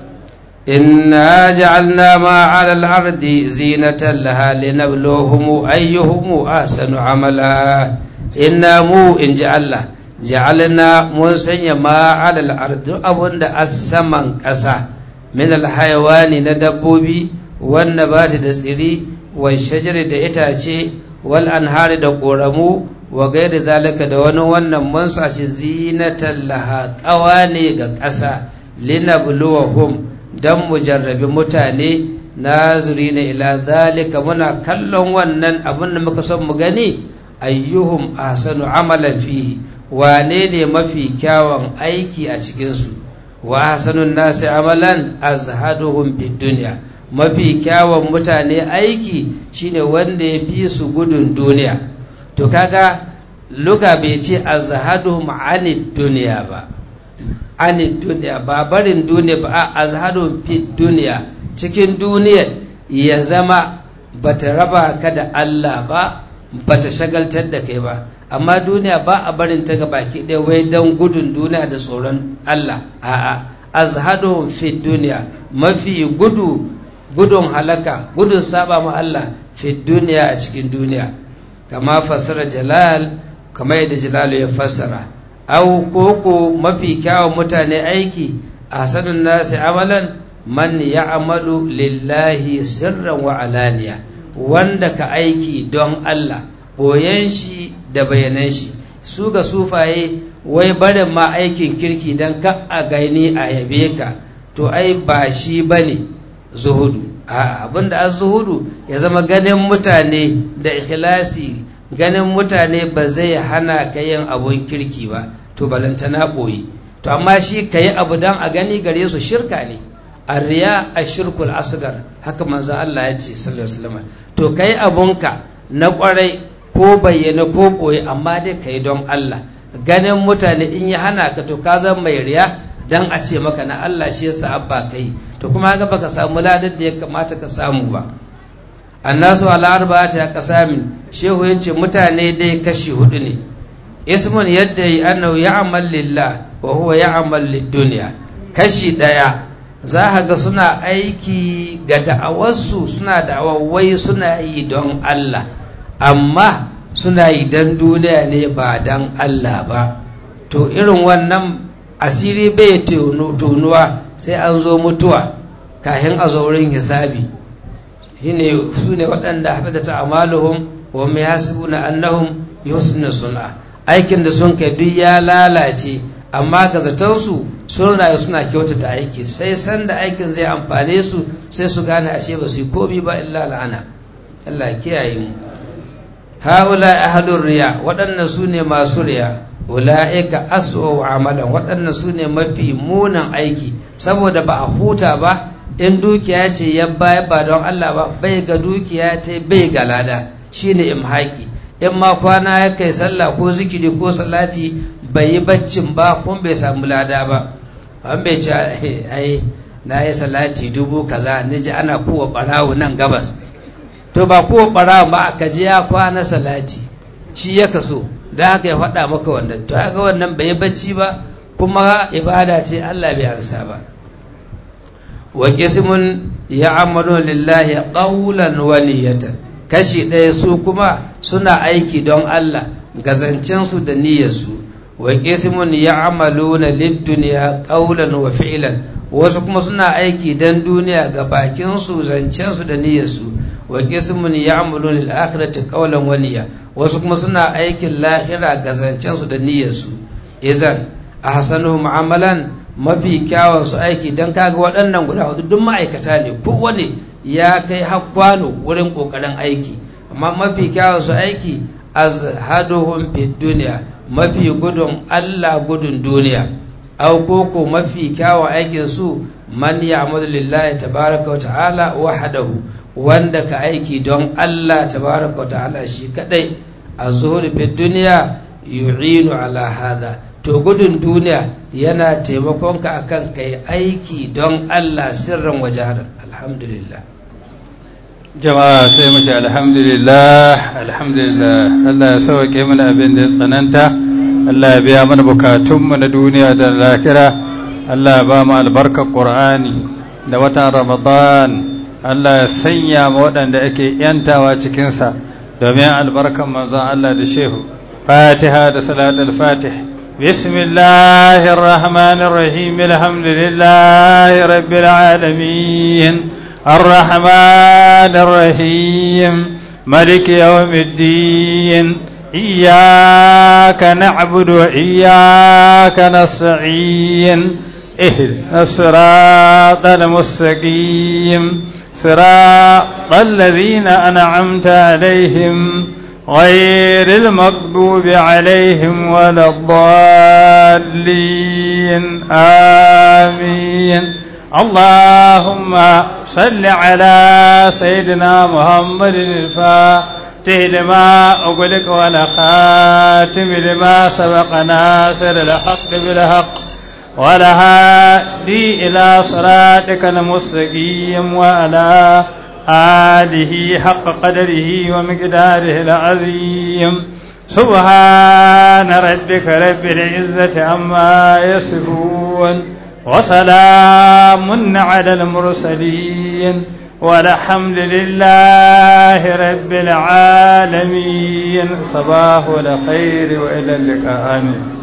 إنا جعلنا ما على الأرض زينة لها لنبلوهم أيهم أحسن عملا إنا مو إن جعلنا جعلنا منسن ما على الأرض أبن السمن كسا من الحيوان ندبوبي والنبات دسري والشجر دئتاتي والأنهار دقورمو وغير ذلك دون ونن منسى زينة لها قواني كسا لنبلوهم don mu jarrabi mutane nazuri na ila zalika muna kallon wannan abin da muka son mu gani ayyuhum ahsanu amalan fihi wane ne mafi kyawun aiki a cikinsu wa ahsanun nasi amalan azhaduhum fid dunya mafi kyawun mutane aiki shine wanda ya fi su gudun duniya to kaga luga bai ce azhaduhum anid duniya ba anid duniya ba barin duniya ba a azhadun fi duniya cikin duniyar ya zama bata raba ka da Allah ba bata shagaltar da kai ba amma duniya ba a barin ta ga baki ɗaya wai don gudun duniya da tsoron Allah a'a azhadun fi duniya mafi gudu gudun halaka gudun saba ma Allah fi duniya a cikin duniya kama fasara jalal kama yadda jalalu ya fassara au koko mafi kyawun mutane aiki a sanin nasi amalan man ya amalu lillahi sirran wa alaniya wanda ka aiki don Allah boyen shi da bayanan shi su ga sufaye wai barin ma aikin kirki don ka a gani a yabe ka to ai ba shi ba ne zuhudu abinda an zuhudu ya zama ganin mutane da ikhlasi ganin mutane ba zai hana ka yin abun kirki ba to balantana ɓoye to amma shi ka yi abu don a gani gare su shirka ne arriya a shirkul asgar haka manzo Allah ya ce sallallahu alaihi wasallam to kai abunka na kwarai ko bayyana ko ɓoye amma dai ka yi don Allah ganin mutane in ya hana ka to ka zama mai riya dan a ce maka na Allah shi yasa abba kai to kuma haka baka samu ladar da ya kamata ka samu ba annasu ala arba'ati aqsamin shehu yace mutane dai kashi hudu ne ismun yadda yi annahu ya'mal lillah wa huwa ya'mal lid-dunya kashi daya za ka ga suna aiki ga da'awarsu suna da'awawai suna yi don Allah amma suna yi don duniya ne ba don Allah ba to irin wannan asiri bai tonuwa sai an zo mutuwa kahin a zaurin hisabi shine su ne waɗanda haɓata ta amaluhum wa mai hasibu na annahum yusna suna aikin da sun kai duk ya lalace amma ga zatonsu suna suna kyautata aiki sai sanda aikin zai amfane su sai su gane ashe ba su yi komi ba illa la'ana Allah kiyaye mu haula ahlur riya waɗannan su ne masu riya ula'ika aswa amalan waɗannan su ne mafi munan aiki saboda ba a huta ba in dukiya ce ya baya ba don Allah ba bai ga dukiya ta bai ga lada shine imhaki in ma kwana ya kai sallah ko zikiri ko salati bai yi baccin ba kun bai samu lada ba an bai ce ai na yi salati dubu kaza ni ji ana kowa barawo nan gabas to ba kowa barawo ba ka ji ya kwana salati shi ya kaso da haka ya faɗa maka wannan to haka wannan bai yi bacci ba kuma ibada ce Allah bai ansa ba wa qismun ya'malu lillahi qawlan wa niyatan kashi ɗaya su kuma suna aiki don Allah gazancensu da niyyarsu wa qismun ya'maluna lid-dunya qawlan wa fi'lan wasu kuma suna aiki don duniya ga bakinsu zancensu da niyyarsu wa qismun ya'maluna lil-akhirati qawlan wa niyya wasu kuma suna aikin lahira ga zancensu da niyyarsu izan ahsanuhum amalan mafi kyawun su aiki don kaga waɗannan guda hudu duk ma'aikata ne kowane ya kai hakwano wurin ƙoƙarin aiki amma mafi kyawun su aiki azhaduhum fi duniya mafi gudun Allah gudun duniya aw koko mafi kyawun aikin su man ya'malu lillahi tabaraka wa ta'ala wahdahu wanda ka aiki don Allah tabaraka wa ta'ala shi kadai azhur fi duniya yu'inu ala hada to gudun duniya yana taimakon ka akan kai aiki don Allah sirran wajarar alhamdulillah jama'a sai mu ce alhamdulillah alhamdulillah Allah ya sauke mana abin da ya tsananta Allah ya biya mana bukatunmu na duniya da lahira Allah ya ba mu albarkar Qur'ani da watan Ramadan Allah ya sanya mu waɗanda ake yantawa cikinsa domin albarkar manzon Allah da shehu Fatiha da salatul Fatih بسم الله الرحمن الرحيم الحمد لله رب العالمين الرحمن الرحيم ملك يوم الدين إياك نعبد وإياك نستعين اهدنا الصراط المستقيم صراط الذين أنعمت عليهم غير المغضوب عليهم ولا الضالين آمين اللهم صل على سيدنا محمد الفاتح لما أغلق ولا خاتم لما سبق ناصر الحق بالحق ولا هادي إلى صراطك المستقيم وعلى آله حق قدره ومقداره العظيم سبحان ربك رب العزة عما يصفون وسلام على المرسلين والحمد لله رب العالمين صباح الخير وإلى اللقاء آمين